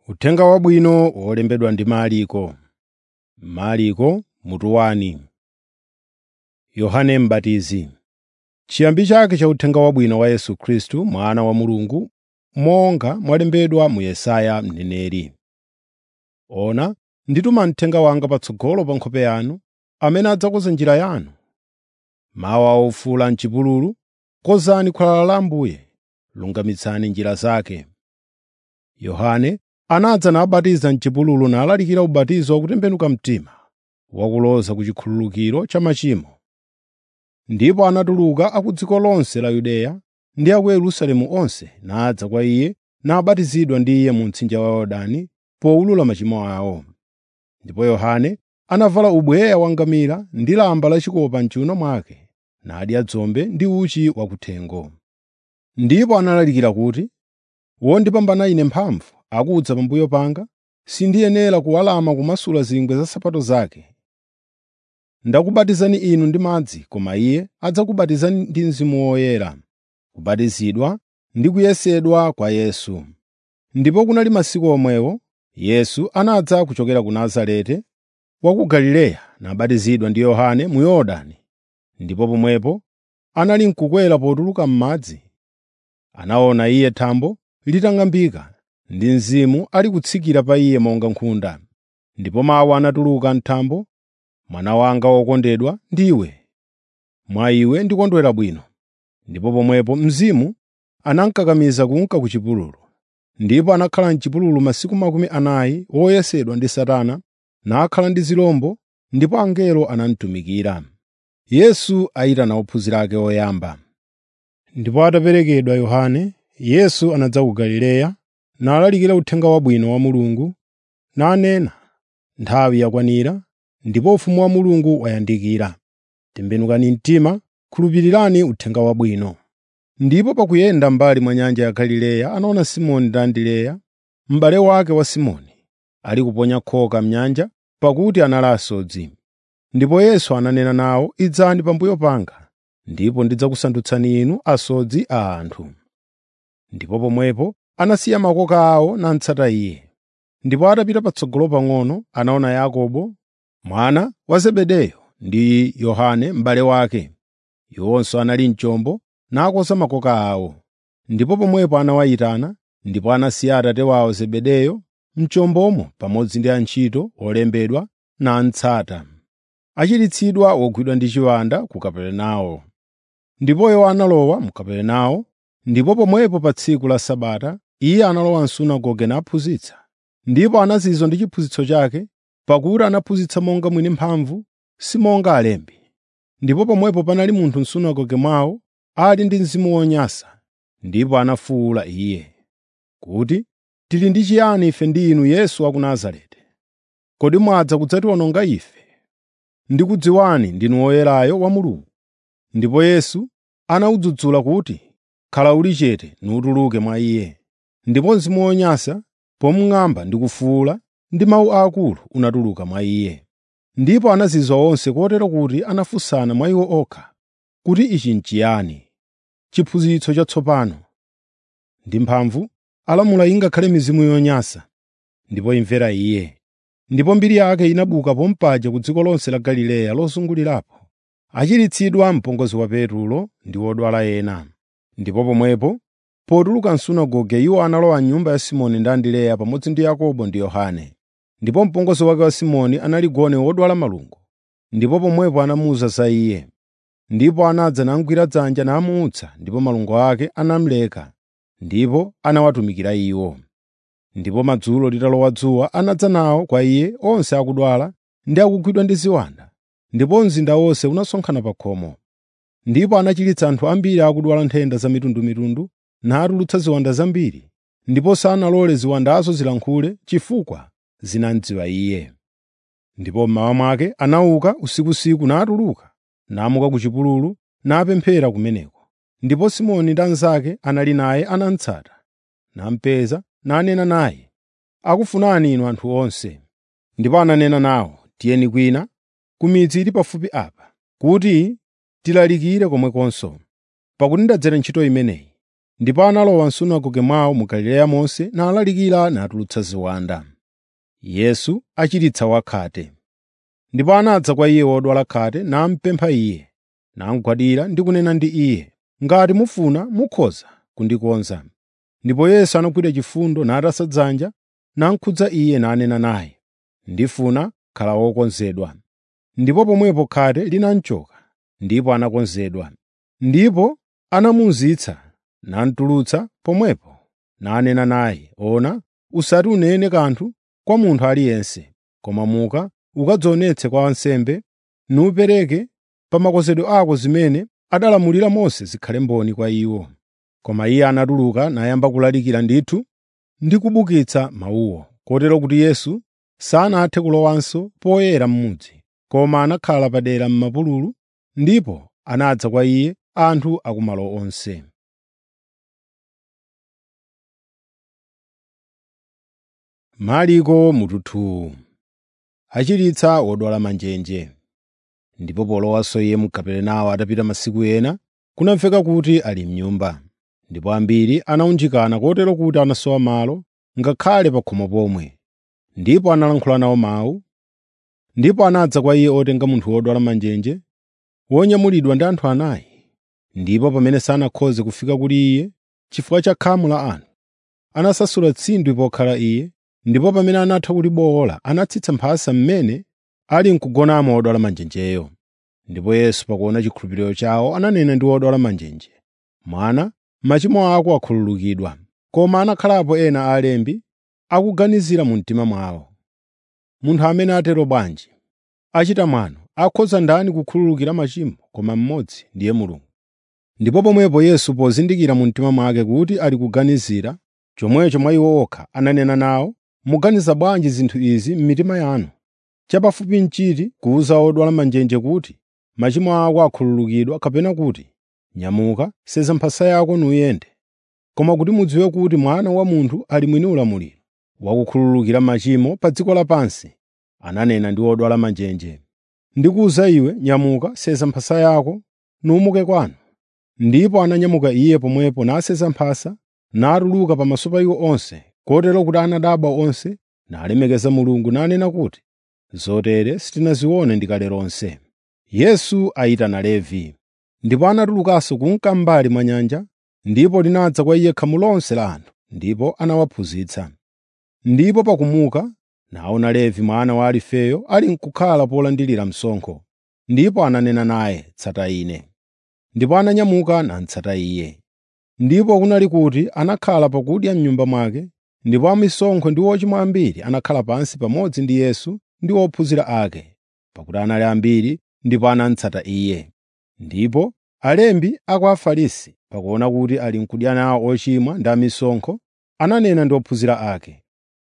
Uthenga Wabwino wolembedwa ndi Marko. Marko mutu 1 Yohane M'batizi. Chiyambi chake cha Uthenga Wabwino wa Yesu Khristu Mwana wa Mulungu, monga mwalembedwa mu Yesaya mneneri. Ona, ndituma mthenga wanga patsogolo pa nkhope yanu, amene adzakonza njira yanu. Mawu a ofula m'chipululu, konzani khwalala la Ambuye, lungamitsani njira zake. Yohane anadza nabatiza m'chipululu nalalikira ubatizo wakutembenuka mtima, wakuloza ku chikhululukiro cha machimo. Ndipo anatuluka a ku dziko lonse la Yudeya ndi a ku Yerusalemu onse nadza kwa iye nabatizidwa ndi iye mu mtsinje wa Yorodani powulula machimo awo. Ndipo Yohane anavala ubweya wangamira ndi lamba lachikopa m'chiwuno mwake, nadya dzombe ndi uchi wakuthengo. Ndipo analalikira kuti, “Wondipambana ine mphamvu akudza pambuyo panga, sindiyenera kuwalama kumasula zingwe za nsapato zake. Ndakubatizani inu ndi madzi, koma iye adzakubatizani ndi Mzimu Woyera.” Kubatizidwa ndi kuyesedwa kwa Yesu. Ndipo kunali masiku omwewo, Yesu anadza kuchokera ku Nazareti wa ku Galileya nabatizidwa ndi Yohane mu Yorodani. Ndipo pomwepo anali n'kukwera potuluka m'madzi. Anaona iye thambo litang'ambika ndi Mzimu ali kutsikira pa iye monga nkhunda. Ndipo mawu anatuluka m'thambo, “Mwana wanga wokondedwa ndiwe, mwa iwe ndikondwera bwino.” Ndipo pomwepo Mzimu anamukakamiza kunka ku chipululu. Ndipo anakhala m'chipululu masiku makumi anayi woyesedwa ndi Satana, nakhala ndi zirombo, ndipo angelo anamutumikira. Yesu ayitana ophunzira ake oyamba. Ndipo ataperekedwa Yohane, Yesu anadza ku Galileya, nalalikira uthenga wabwino wa Mulungu, nanena, “Nthawi yakwanira, ndipo ufumu wa Mulungu wayandikira. Tembenukani mtima, khulupirirani uthenga wabwino.” Ndipo pakuyenda m'mbali mwa nyanja ya Galileya anaona Simoni ndi Andereya, m'bale wake wa Simoni, ali kuponya khoka m'nyanja, pakuti anali asodzi. Ndipo Yesu ananena nawo, “Idzani pambuyo panga, ndipo ndidzakusandutsani inu asodzi a anthu.” Ndipo pomwepo anasiya makoka awo namutsata Iye. Ndipo atapita patsogolo pang'ono anaona Yakobo mwana wa Zebedeyo ndi Yohane m'bale wake. Iwonso anali m'chombo nakoza makoka awo. Ndipo pomwepo anawayitana, ndipo anasiya atate wawo Zebedeyo m'chombomo pamodzi ndi antchito olembedwa namutsata. Achiritsidwa wogwidwa ndi chiwanda ku Kaperenawo. Ndipo iwo analowa mu Kaperenawo, ndipo pomwepo pa tsiku la Sabata iye analowa m'sunagoge naphunzitsa. Ndipo anazizwa ndi chiphunzitso chake, pakuti anaphunzitsa monga mwini mphamvu, si monga alembi. Ndipo pomwepo panali munthu m'sunagoge mwawo ali ndi mzimu wonyansa, ndipo anafuwula iye, kuti, “Tili ndi chiyani ife ndi inu Yesu wa ku Nazareti? Kodi mwadza kudzatiwononga ife? Ndikudziwani ndinu Woyerayo wa Mulungu.” Ndipo Yesu anawudzudzula kuti, “Khala uli chete nutuluke mwa iye.” Ndipo mzimu wonyansa, pomung'amba ndi kufuwula ndi mawu aakulu unatuluka mwa iye. Ndipo anazizwa onse kotero kuti anafunsana mwa iwo okha, kuti ichi n'chiyani? Chiphunzitso chatsopano ndi mphamvu alamula ingakhale mizimu yonyansa, ndipo imvera iye. Ndipo mbiri yake inabuka pompaja ku dziko lonse la Galileya lozungulirapo, achiritsidwa mpongozi wa Petulo ndi odwala ena. Ndipo pomwepo potuluka m'sunagoge iwo analowa m'nyumba ya Simoni ndi Andereya pamodzi ndi Yakobo ndi Yohane. Ndipo mpongozi wake wa Simoni anali gone wodwala malungo. Ndipo pomwepo anamuwuza za iye. Ndipo anadza namugwira dzanja namuwutsa, ndipo malungo ake anamuleka, ndipo anawatumikira iwo. Ndipo madzulo litalowa dzuwa anadza nawo kwa iye onse akudwala ndi akugwidwa ndi ziwanda, ndipo mzinda wonse unasonkhana pa khomo. Ndipo anachiritsa anthu ambiri akudwala nthenda zamitundumitundu natulutsa ziwanda zambiri, ndipo sanalole ziwandazo zilankhule chifukwa zinamudziwa iye. Ndipo mmawa mwake anauka usikusiku natuluka, namuka ku chipululu napemphera kumeneko. Ndipo Simoni ndi anzake anali naye anamutsata, namupeza nanena naye, “Akufunani inu anthu onse?” Ndipo ananena nawo, “Tiyeni kwina, ku midzi ili pafupi apa, kuti tilalikire komwekonso, pakuti ndadzera ntchito imeneyi.” ndipo analowa m'sunagoge mwawo mu galileya monse nalalikira natulutsa ziwanda yesu achiritsa wakhate ndipo anadza kwa iye wodwala khate namupempha iye namugwadira ndi kunena ndi iye ngati mufuna mukhoza kundikonza ndipo yesu anagwira chifundo natasa dzanja namkhudza iye nanena naye ndifuna khala wokonzedwa ndipo pomwepo khate linamchoka ndipo anakonzedwa ndipo anamuuzitsa namutulutsa pomwepo nanena naye ona usati unene kanthu kwa munthu aliyense koma muka ukadzionetse kwa wansembe nupereke pa makonzedwe ako zimene adalamulira mose zikhale mboni kwa iwo koma iye anatuluka nayamba kulalikira ndithu ndi kubukitsa mawuwo kotero kuti yesu sanathe kulowanso poyera m'mudzi koma anakhala padera m'mapululu ndipo anadza kwa iye anthu akumalo onse Mariko mututhuu achiritsa wodwala manjenje ndipo polowanso iye mu Kaperenawo atapita masiku ena kunamveka kuti ali m'nyumba ndipo ambiri anawunjikana kotero kuti anasowa malo ngakhale pa khomo pomwe ndipo analankhula nawo mawu ndipo anadza kwa iye otenga munthu wodwala manjenje wonyamulidwa ndi anthu anayi ndipo pamene sanakhoze kufika kuli iye chifukwa cha khamu la anthu anasasula tsindwi pokhala iye ndipo pamene anatha kulibowola anatsitsa mphasa mmene ali nkugonamo wodwala manjenjeyo ndipo yesu pakuona chikhulupiriro chawo ananena ndi wodwala manjenje mwana machimo ako akhululukidwa koma anakhalapo ena a alembi akuganizira mu mtima mwawo munthu amene atero bwanji achita mwano akhoza ndani kukhululukira machimo koma mmodzi ndiye mulungu ndipo pomwepo yesu pozindikira mu mtima mwake kuti ali kuganizira chomwecho mwa iwo okha ananena nawo muganiza bwanji zinthu izi m'mitima yanu chapafupi nchiti kuwuza odwala manjenje kuti machimo ako akhululukidwa kapena kuti nyamuka seza mphasa yako nuyende koma kuti mudziwe kuti mwana wa munthu ali mwini ulamuliro wakukhululukira machimo pa dziko lapansi ananena ndi odwala manjenje ndikuwuza iwe nyamuka seza mphasa yako numuke kwanu ndipo ananyamuka iye pomwepo naseza mphasa natuluka pamaso pa iwo onse kotero kuti anadabwa onse nalemekeza mulungu nanena kuti zotere sitinazione ndikale lonse yesu ayitana levi ndipo anatulukanso kunka m'mbali mwa nyanja ndipo linadza kwa iye khamu lonse la anthu ndipo anawaphunzitsa ndipo pakumuka naona levi mwana wa alifeyo ali nkukhala polandilira msonkho ndipo ananena naye tsata ine ndipo ananyamuka natsata iye ndipo kunali kuti anakhala pakudya m'nyumba mwake ndipo amisonkho ndi ochimwa ambiri anakhala pansi pamodzi ndi yesu ndi ophunzira ake pakuti anali ambiri ndipo anamutsata iye ndipo alembi a kwa afarisi pakuona kuti ali nkudya nawo ochimwa ndi amisonkho ananena ndi ophunzira ake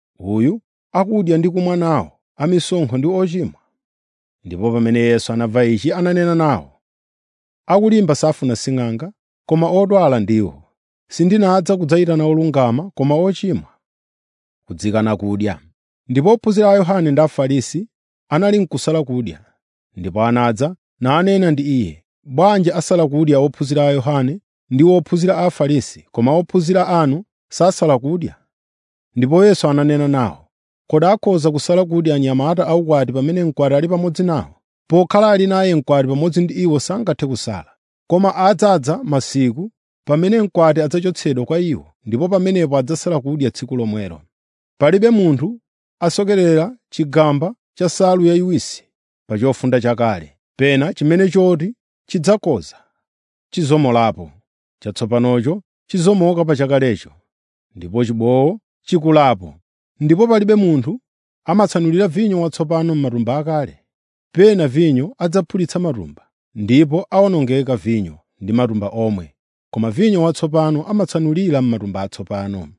uyu akudya ndi kumwa nawo amisonkho ndi ochimwa ndipo pamene yesu anamva ichi ananena nawo akulimba safuna sing'anga koma odwala ndiwo sindinadza kudzayitana olungama koma ochimwa kudzikana kudya ndipo ophunzira a yohane ndi afarisi anali nkusala kudya ndipo anadza nanena ndi iye bwanji asala kudya ophunzira a yohane ndi ophunzira a afarisi koma ophunzira anu sasala kudya ndipo yesu ananena nawo kodi akhoza kusala kudya anyamata aukwati pamene mkwati ali pamodzi nawo pokhala ali naye mkwati pamodzi ndi iwo sangathe kusala koma adzadza masiku pamene mkwati adzachotsedwa kwa iwo ndipo pamenepo adzasala kudya tsiku lomwelo palibe munthu asokerera chigamba cha nsalu yayiwisi pa chofunda chakale pena chimene choti chidzakoza chizomolapo chatsopanocho chizomoka pa chakalecho ndipo chibowo chikulapo ndipo palibe munthu amatsanulira vinyo watsopano m'matumba akale pena vinyo adzaphulitsa matumba ndipo awonongeka vinyo ndi matumba omwe koma vinyo watsopano amatsanulira m'matumba atsopano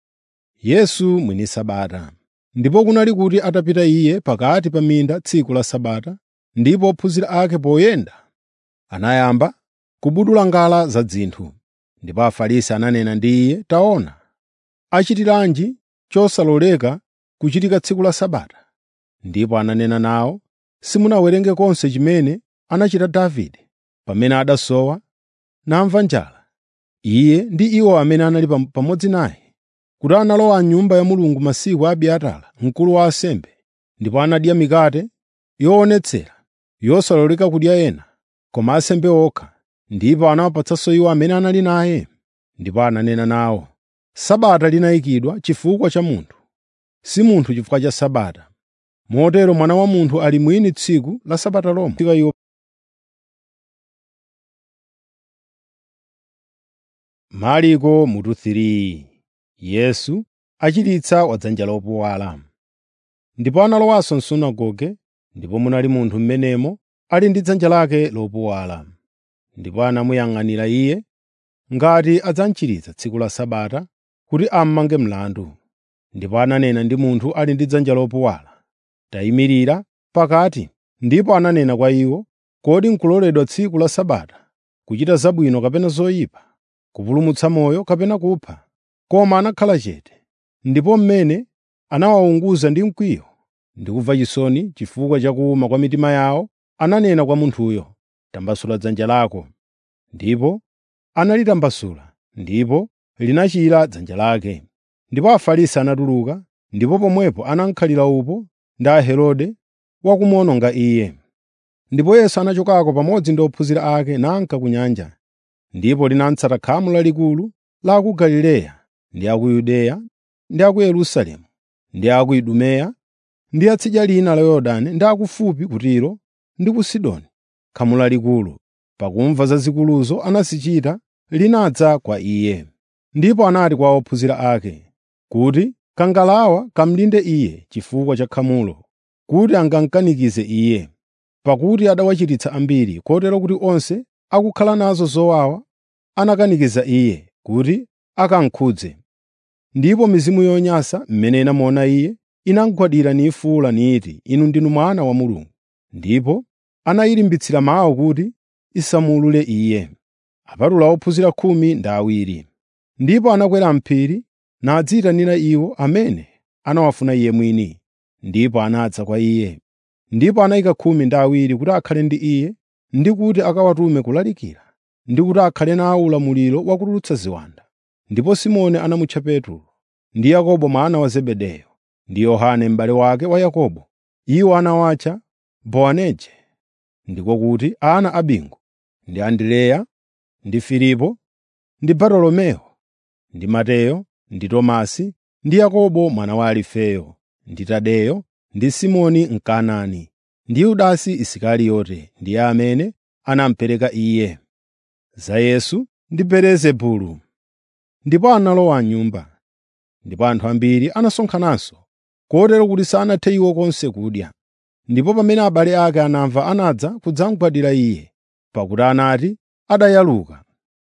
yesu mwini sabata ndipo kunali kuti atapita iye pakati pa minda tsiku la sabata ndipo ophunzira ake poyenda anayamba kubudula ngala za dzinthu ndipo afarisi ananena ndi iye taona achitiranji chosaloleka kuchitika tsiku la sabata ndipo ananena nawo simunawerenge konse chimene anachita davide pamene adasowa namva njala iye ndi iwo amene anali pam- pamodzi naye, kuti analowa m'nyumba ya Mulungu masiku a Abiatara mkulu wa ansembe, ndipo anadya mikate yoonetsera yosaloleka kudya ena, koma ansembe okha, ndipo anawapatsanso iwo amene anali naye. Ndipo ananena nawo, Sabata linayikidwa chifukwa cha munthu, si munthu chifukwa cha Sabata. Motero Mwana wa Munthu ali mwini tsiku la Sabata lomwe. Fika iwo Marko mutu 3 Yesu achiritsa wadzanja lopuwala. Ndipo analowanso m'sunagoge, ndipo munali munthu m'menemo ali ndi dzanja lake lopuwala. Ndipo anamuyang'anira iye ngati adzamchiritsa tsiku la Sabata kuti ammange mlandu. Ndipo ananena ndi munthu ali ndi dzanja lopuwala, “Tayimirira pakati.” Ndipo ananena kwa iwo, “Kodi n'kuloledwa tsiku la Sabata kuchita zabwino kapena zoyipa, kupulumutsa moyo kapena kupha?” Koma anakhala chete. Ndipo mmene anawawunguza ndi mkwiyo ndi kumva chisoni chifukwa cha kuwuma kwa mitima yawo, ananena kwa munthuyo, “Tambasula dzanja lako.” Ndipo analitambasula, ndipo linachira dzanja lake. Ndipo Afarisi anatuluka, ndipo pomwepo anamkhalira upo ndi Aherode wakumuwononga iye. Ndipo Yesu anachokako pamodzi ndi ophunzira ake nanka ku nyanja. Ndipo linatsata khamu lalikulu la a ku Galileya ndi a ku Yudeya ndi a ku Yerusalemu ndi a ku Idumeya ndi a tsidya lina la Yorodani ndi akufupi ku Tiro ndi ku Sidoni. Khamu lalikulu, pakumva za zikuluzo anazichita, linadza kwa iye. Ndipo anati kwa ophunzira ake kuti kangalawa kamlinde iye chifukwa cha khamulo, kuti angamukanikize iye. Pakuti adawachiritsa ambiri, kotero kuti onse akukhala nazo zowawa anakanikiza iye kuti akamkhudze. Ndipo mizimu yonyansa mmene inamuona iye inamugwadira nifuwula niti, “Inu ndinu Mwana wa Mulungu.” Ndipo anayilimbitsira mawu kuti isamuulule iye. Apatula ophunzira khumi ndi awiri. Ndipo anakwera m'phiri nadziyitanira iwo amene anawafuna iye mwini, ndipo anadza kwa iye. Ndipo anayika khumi ndi awiri kuti akhale ndi iye ndi kuti akawatume kulalikira, ndi kuti akhale nawo ulamuliro wakutulutsa ziwanda. Ndipo Simoni anamutcha Petro, ndi Yakobo mwana wa Zebedeyo, ndi Yohane m'bale wake wa Yakobo. Iwo anawatcha Boanerge, ndiko kuti ana a bingu, ndi Andreya, ndi Filipo, ndi Bartolomeo, ndi Mateyo, ndi Tomasi, ndi Yakobo mwana wa Alifeyo, ndi Tadeyo, ndi Simoni Mkanaani, ndi Yudasi Isikariyote, ndiye amene anamupereka iye. Za Yesu ndi Belezebulu. Ndipo analowa m'nyumba, ndipo anthu ambiri anasonkhananso, kotero kuti sanathe iwo konse kudya. Ndipo pamene abale ake anamva anadza kudzamugwadira iye, pakuti anati adayaluka.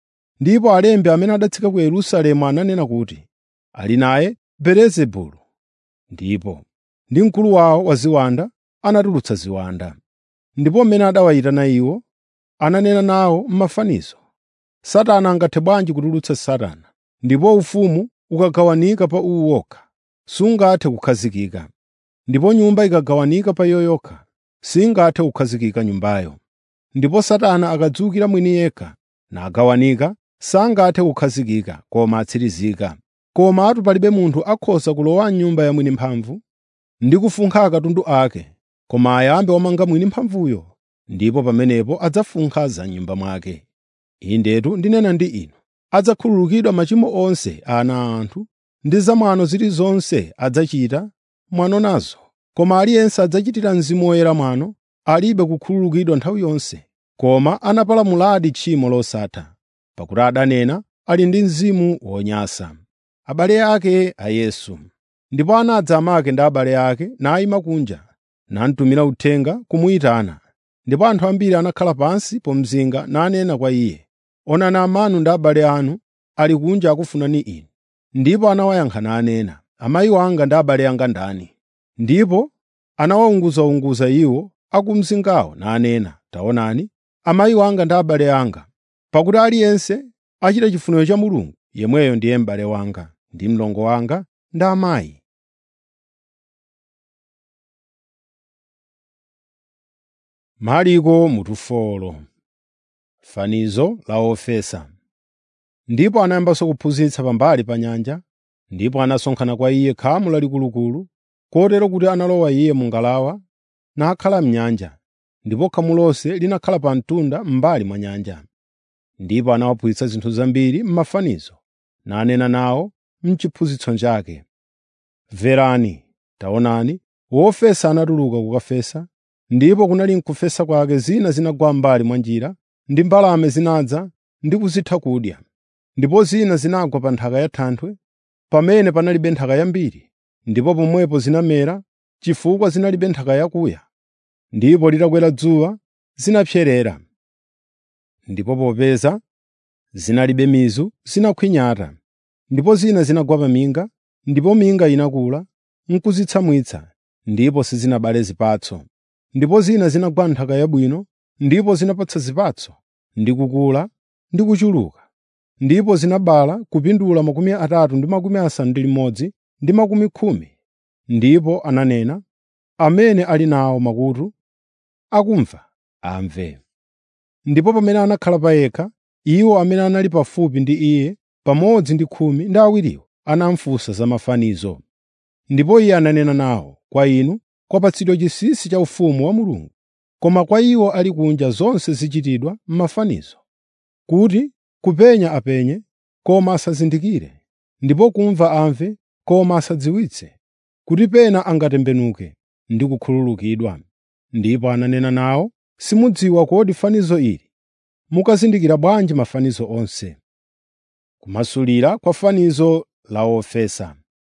Ndipo alembi amene adatsika ku Yerusalemu ananena kuti, “Ali naye Belezebulu.” Ndipo ndi mkulu wawo wa ziwanda anatulutsa ziwanda. Ndipo mmene adawayitana iwo, ananena nawo m'mafanizo, “Satana angathe bwanji kutulutsa Satana? Ndipo ufumu ukagawanika pa uwu wokha, sungathe kukhazikika. Ndipo nyumba ikagawanika pa iyo yokha, singathe kukhazikika nyumbayo. Ndipo Satana akadzukira mwini yekha, nagawanika, sangathe kukhazikika koma atsirizika. Komatu palibe munthu akhoza kulowa m'nyumba ya mwini mphamvu ndi kufunkha akatundu ake, koma ayambe wamanga mwini mphamvuyo, ndipo pamenepo adzafunkha za m'nyumba mwake. Indetu ndinena ndi inu, adzakhululukidwa machimo onse a ana a anthu, ndi zamwano zilizonse adzachita mwano nazo. Koma aliyense adzachitira Mzimu Woyera mwano, alibe kukhululukidwa nthawi yonse, koma anapalamuladi tchimo losatha, pakuti adanena ali ndi mzimu wonyansa. Abale ake a Yesu Ndipo anadza amake ndi abale ake nayima kunja, namutumira uthenga kumuyitana. Ndipo anthu ambiri anakhala pansi pomzinga nanena kwa iye, “Onani amanu ndi abale anu ali kunja akufunani inu.” Ndipo anawayankha nanena, “Amayi anga ndi abale anga ndani?” Ndipo anawawunguzawunguza iwo a ku mzingawo nanena, “Taonani, amayi anga ndi abale anga. Pakuti aliyense achita chifuniro cha Mulungu, yemweyo ndiye m'bale wanga, ndi mlongo wanga ndi amayi.” Marko mutu 4 Fanizo la ofesa ndipo anayambanso kuphunzitsa pambali pa nyanja, ndipo anasonkhana kwa iye khamu lalikulu, kotero kuti analowa iye mu ngalawa nakhala m'nyanja, ndipo khamu lonse linakhala pa mtunda m'mbali mwa nyanja. Ndipo anawaphunzitsa zinthu zambiri m'mafanizo, nanena nawo m'chiphunzitso chake. Mverani, taonani, wofesa anatuluka kukafesa, ndipo kunali m'kufesa kwake zina zinagwa m'mbali mwa njira, ndi mbalame zinadza ndi kuzitha kudya. Ndipo zina zinagwa pa nthaka ya thanthwe, pamene panalibe nthaka yambiri, ndipo pomwepo zinamera chifukwa zinalibe nthaka yakuya. Ndipo litakwera dzuwa zinapserera. Ndipo popeza zinalibe mizu zinakhwinyata, ndipo zina zinagwa pa minga, ndipo minga inakula n'kuzitsamwitsa, ndipo sizinabale zipatso. Ndipo zina zinagwa m'nthaka yabwino, ndipo zinapatsa zipatso, ndi kukula ndi kuchuluka. Ndipo zinabala kupindula makumi atatu ndi makumi asanu ndi limodzi ndi makumi khumi. Ndipo ananena, amene ali nawo makutu akumva amve. Ndipo pamene anakhala payekha, iwo amene anali pafupi ndi iye pamodzi ndi khumi ndi awiriwo anamufunsa za mafanizo. Ndipo iye ananena nawo, “Kwa inu kwapatsidwa chinsinsi cha ufumu wa Mulungu, koma kwa iwo ali kunja zonse zichitidwa m'mafanizo, kuti kupenya apenye, koma asazindikire, ndipo kumva amve, koma asadziwitse, kuti pena angatembenuke ndi kukhululukidwa.” Ndipo ananena nawo, “Simudziwa kodi fanizo ili? Mukazindikira bwanji mafanizo onse?” Kumasulira kwa fanizo la wofesa.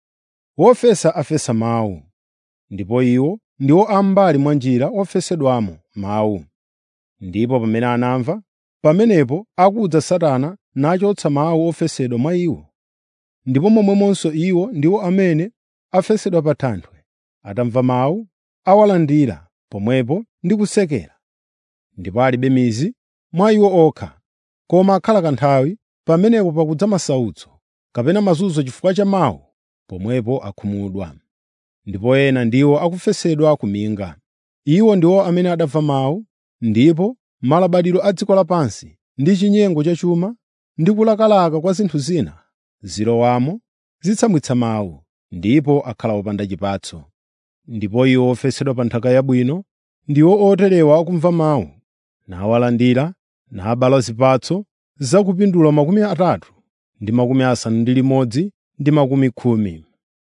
Wofesa afesa mawu, ndipo iwo ndiwo a m'mbali mwa njira ofesedwamo mawu. Ndipo pamene anamva, pamenepo akudza Satana nachotsa mawu ofesedwa mwa iwo. Ndipo momwemonso iwo ndiwo amene afesedwa pa thanthwe, atamva mawu, awalandira pomwepo ndi kusekera. Ndipo alibe mizu mwa iwo okha, koma akhala kanthawi, pamenepo pakudza masautso kapena mazunzo chifukwa cha mawu, pomwepo akhumudwa. Ndipo ena ndiwo akufesedwa ku minga. Iwo ndiwo amene adamva mawu, ndipo malabadiro a dziko lapansi ndi chinyengo cha chuma ndi kulakalaka kwa zinthu zina zilowamo zitsamwitsa mawu, ndipo akhala opanda chipatso. Ndipo iwo ofesedwa pa nthaka yabwino ndiwo oterewa akumva mawu, nawalandira, nabala zipatso zakupindula makumi atatu ndi makumi asanu ndi limodzi ndi makumi khumi.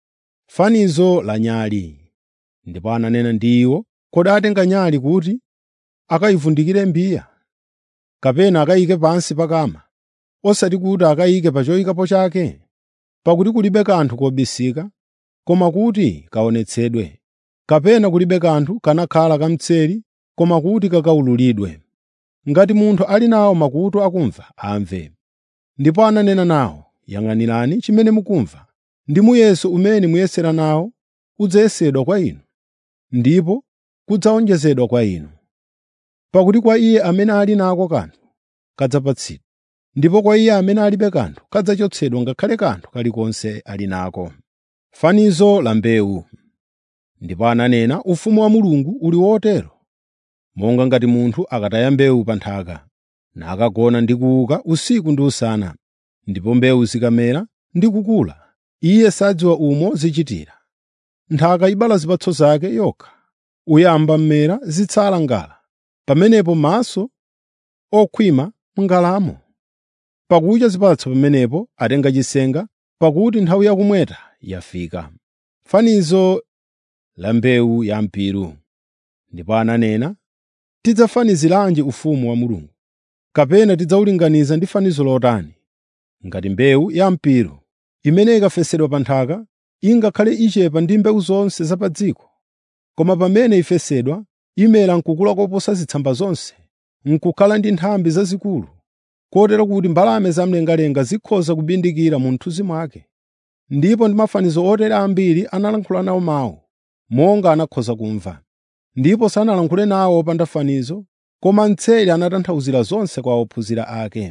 Fanizo la nyali. Ndipo ananena ndi iwo, “Kodi atenga nyali kuti akayivundikire mbiya, kapena akayike pansi pa kama, osati kuti akayike pa choyikapo chake? Pakuti kulibe kanthu kobisika, koma kuti kaonetsedwe, kapena kulibe kanthu kanakhala kamtseri, koma kuti kakawululidwe. Ngati munthu ali nawo makutu akumva, amve.” Ndipo ananena nawo, “Yang'anirani chimene mukumva, ndi muyeso umene muyesera nawo udzayesedwa kwa inu, ndipo kudzawonjezedwa kwa inu. Pakuti kwa iye amene ali nako kanthu kadzapatsidwa, ndipo kwa iye amene alibe kanthu kadzachotsedwa ngakhale kanthu kalikonse ali nako.” Fanizo la mbewu. Ndipo ananena, “Ufumu wa Mulungu uli wotero, monga ngati munthu akataya mbewu pa nthaka, nakagona ndi kuuka usiku ndi usana, ndipo mbewu zikamera ndi kukula, iye sadziwa umo zichitira. Nthaka ibala zipatso zake yokha, uyamba mmera zitsala ngala, pamenepo maso okhwima m'ngalamo. Pakucha zipatso pamenepo atenga chisenga, pakuti nthawi yakumweta yafika.” Fanizo la mbewu ya mpiru. Ndipo ananena, “Tidzafaniziranji ufumu wa Mulungu? Kapena tidzawulinganiza ndi fanizo lotani? Ngati mbewu ya mpiru, imene ikafesedwa pa nthaka, ingakhale ichepa ndi mbewu zonse za pa dziko. Koma pamene ifesedwa, imera n'kukula koposa zitsamba zonse, n'kukhala ndi nthambi zazikulu, kotero kuti mbalame zamlengalenga zikhoza kubindikira mu mthunzi mwake. Ndipo ndi mafanizo otere ambiri analankhula nawo mawu, monga anakhoza kumva. Ndipo sanalankhule nawo opanda fanizo, koma mtseri anatanthauzira zonse kwa ophunzira ake.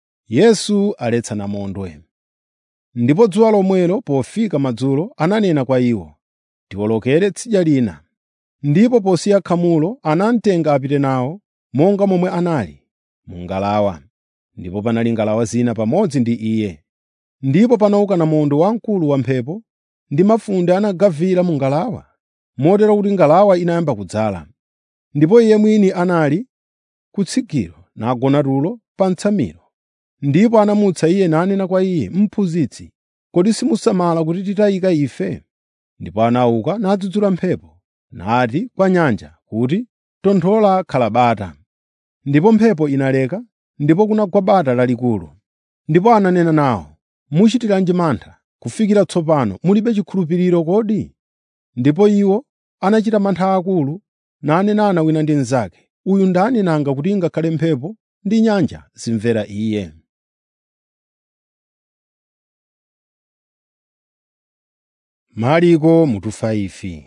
Yesu aletsa namondwe. Ndipo dzuwa lomwelo pofika madzulo ananena kwa iwo, “Tiwolokere tsidya lina.” Ndipo posiya khamulo anamutenga apite nawo monga momwe anali, mu ngalawa. ndipo panali ngalawa zina pamodzi ndi iye. Ndipo panauka namondwe wamkulu wamphepo ndi mafunde anagavira mu ngalawa, motero kuti ngalawa inayamba kudzala. Ndipo iye mwini anali kutsigiro nagona tulo pa mtsamiro. Ndipo anamutsa iye nanena kwa iye, “Mphunzitsi, kodi simusamala kuti titayika ife?” Ndipo anauka nadzudzula mphepo, nati kwa nyanja kuti, “Tonthola khala bata.” Ndipo mphepo inaleka, ndipo kunagwa bata lalikulu. Ndipo ananena nawo, “Muchitiranji mantha? Kufikira tsopano mulibe chikhulupiriro kodi?” Ndipo iwo anachita mantha akulu, nanenana wina ndi mnzake, “Uyu ndani nanga kuti ngakhale mphepo ndi nyanja zimvera iye?” Mariko mutu 5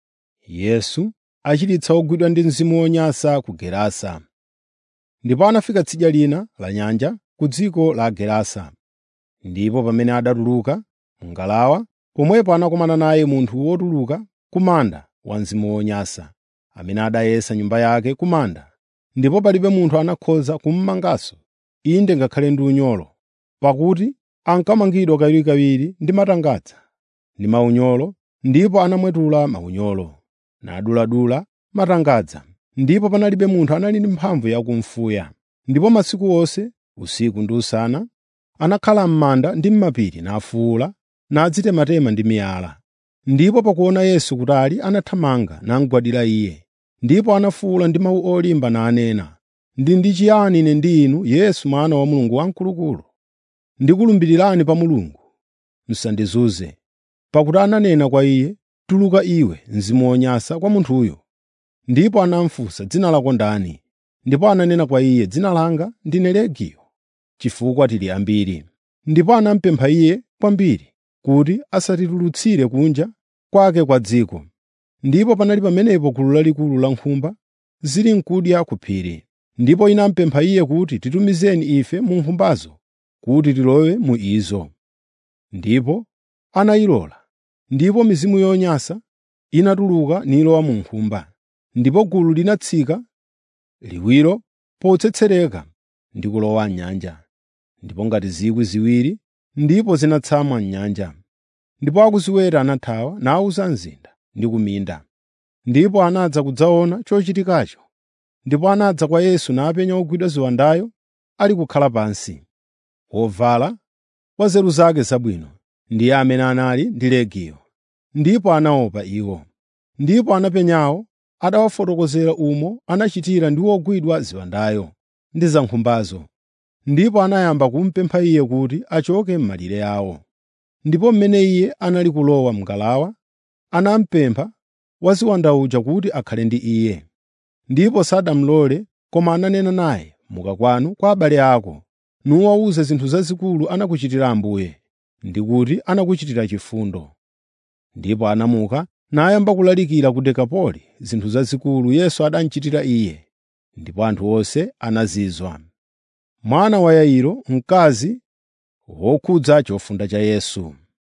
Yesu achiritsa ogwidwa ndi mzimu wonyansa ku Gerasa. Ndipo anafika tsidya lina la nyanja ku dziko la Gerasa. Ndipo pamene adatuluka mu ngalawa, pomwepo anakumana naye munthu wotuluka ku manda wa mzimu wonyansa, amene adayesa nyumba yake ku manda. Ndipo palibe munthu anakhoza kummanganso, inde ngakhale ndi unyolo, pakuti ankamangidwa kawirikawiri ndi matangadza ndi maunyolo, ndipo anamwetula maunyolo, naduladula matangadza. Ndipo panalibe munthu anali ndi mphamvu yakumfuya. Ndipo masiku onse, usiku ndi usana, anakhala m'manda ndi m'mapiri nafuwula, nadzitematema ndi miyala. Ndipo pakuona Yesu kutali anathamanga namugwadira Iye. Ndipo anafuwula ndi mawu olimba nanena, “Ndili ndi chiyani ine ndi inu, Yesu Mwana wa Mulungu Wamkulukulu? Ndikulumbirirani pa Mulungu, musandizunze.” Pakuti ananena kwa iye, “Tuluka iwe, mzimu wonyansa kwa munthuyo.” Ndipo anamufunsa, “Dzina lako ndani?” Ndipo ananena kwa iye, “Dzina langa ndine Legiyo, chifukwa tili ambiri.” Ndipo anamupempha iye kwambiri kuti asatitulutsire kunja kwake kwa dziko. Ndipo panali pamenepo gulu lalikulu la nkhumba zili n'kudya ku phiri. Ndipo inamupempha iye kuti, “Titumizeni ife mu nkhumbazo kuti tilowe mu izo.” Ndipo anayilola. Ndipo mizimu yonyansa inatuluka nilowa mu nkhumba. Ndipo gulu linatsika liwiro potsetsereka ndi kulowa m'nyanja, ndipo ngati zikwi ziwiri, ndipo zinatsamwa m'nyanja. Ndipo akuziweta anathawa nawuza mzinda ndi kuminda. Ndipo anadza kudzaona chochitikacho. Ndipo anadza kwa Yesu napenya wogwidwa ziwandayo ali kukhala pansi, wovala wa nzeru zake zabwino, ndiye amene anali ndi Legiyo. Ndipo anaopa iwo. Ndipo anapenyawo adawafotokozera umo anachitira ndi wogwidwa ziwandayo ndi za nkhumbazo. Ndipo anayamba kumupempha iye kuti achoke m'malire awo. Ndipo mmene iye anali kulowa m'ngalawa, anamupempha waziwanda uja kuti akhale ndi iye. Ndipo sadamulole koma ananena naye, “Muka kwanu kwa abale ako, nuwawuze zinthu zazikulu anakuchitira Ambuye, ndi kuti anakuchitira chifundo.” Ndipo anamuka nayamba kulalikira ku Dekapoli zinthu zazikulu Yesu adamuchitira iye, ndipo anthu onse anazizwa. Mwana wa Yairo, mkazi wokhudza chofunda cha Yesu.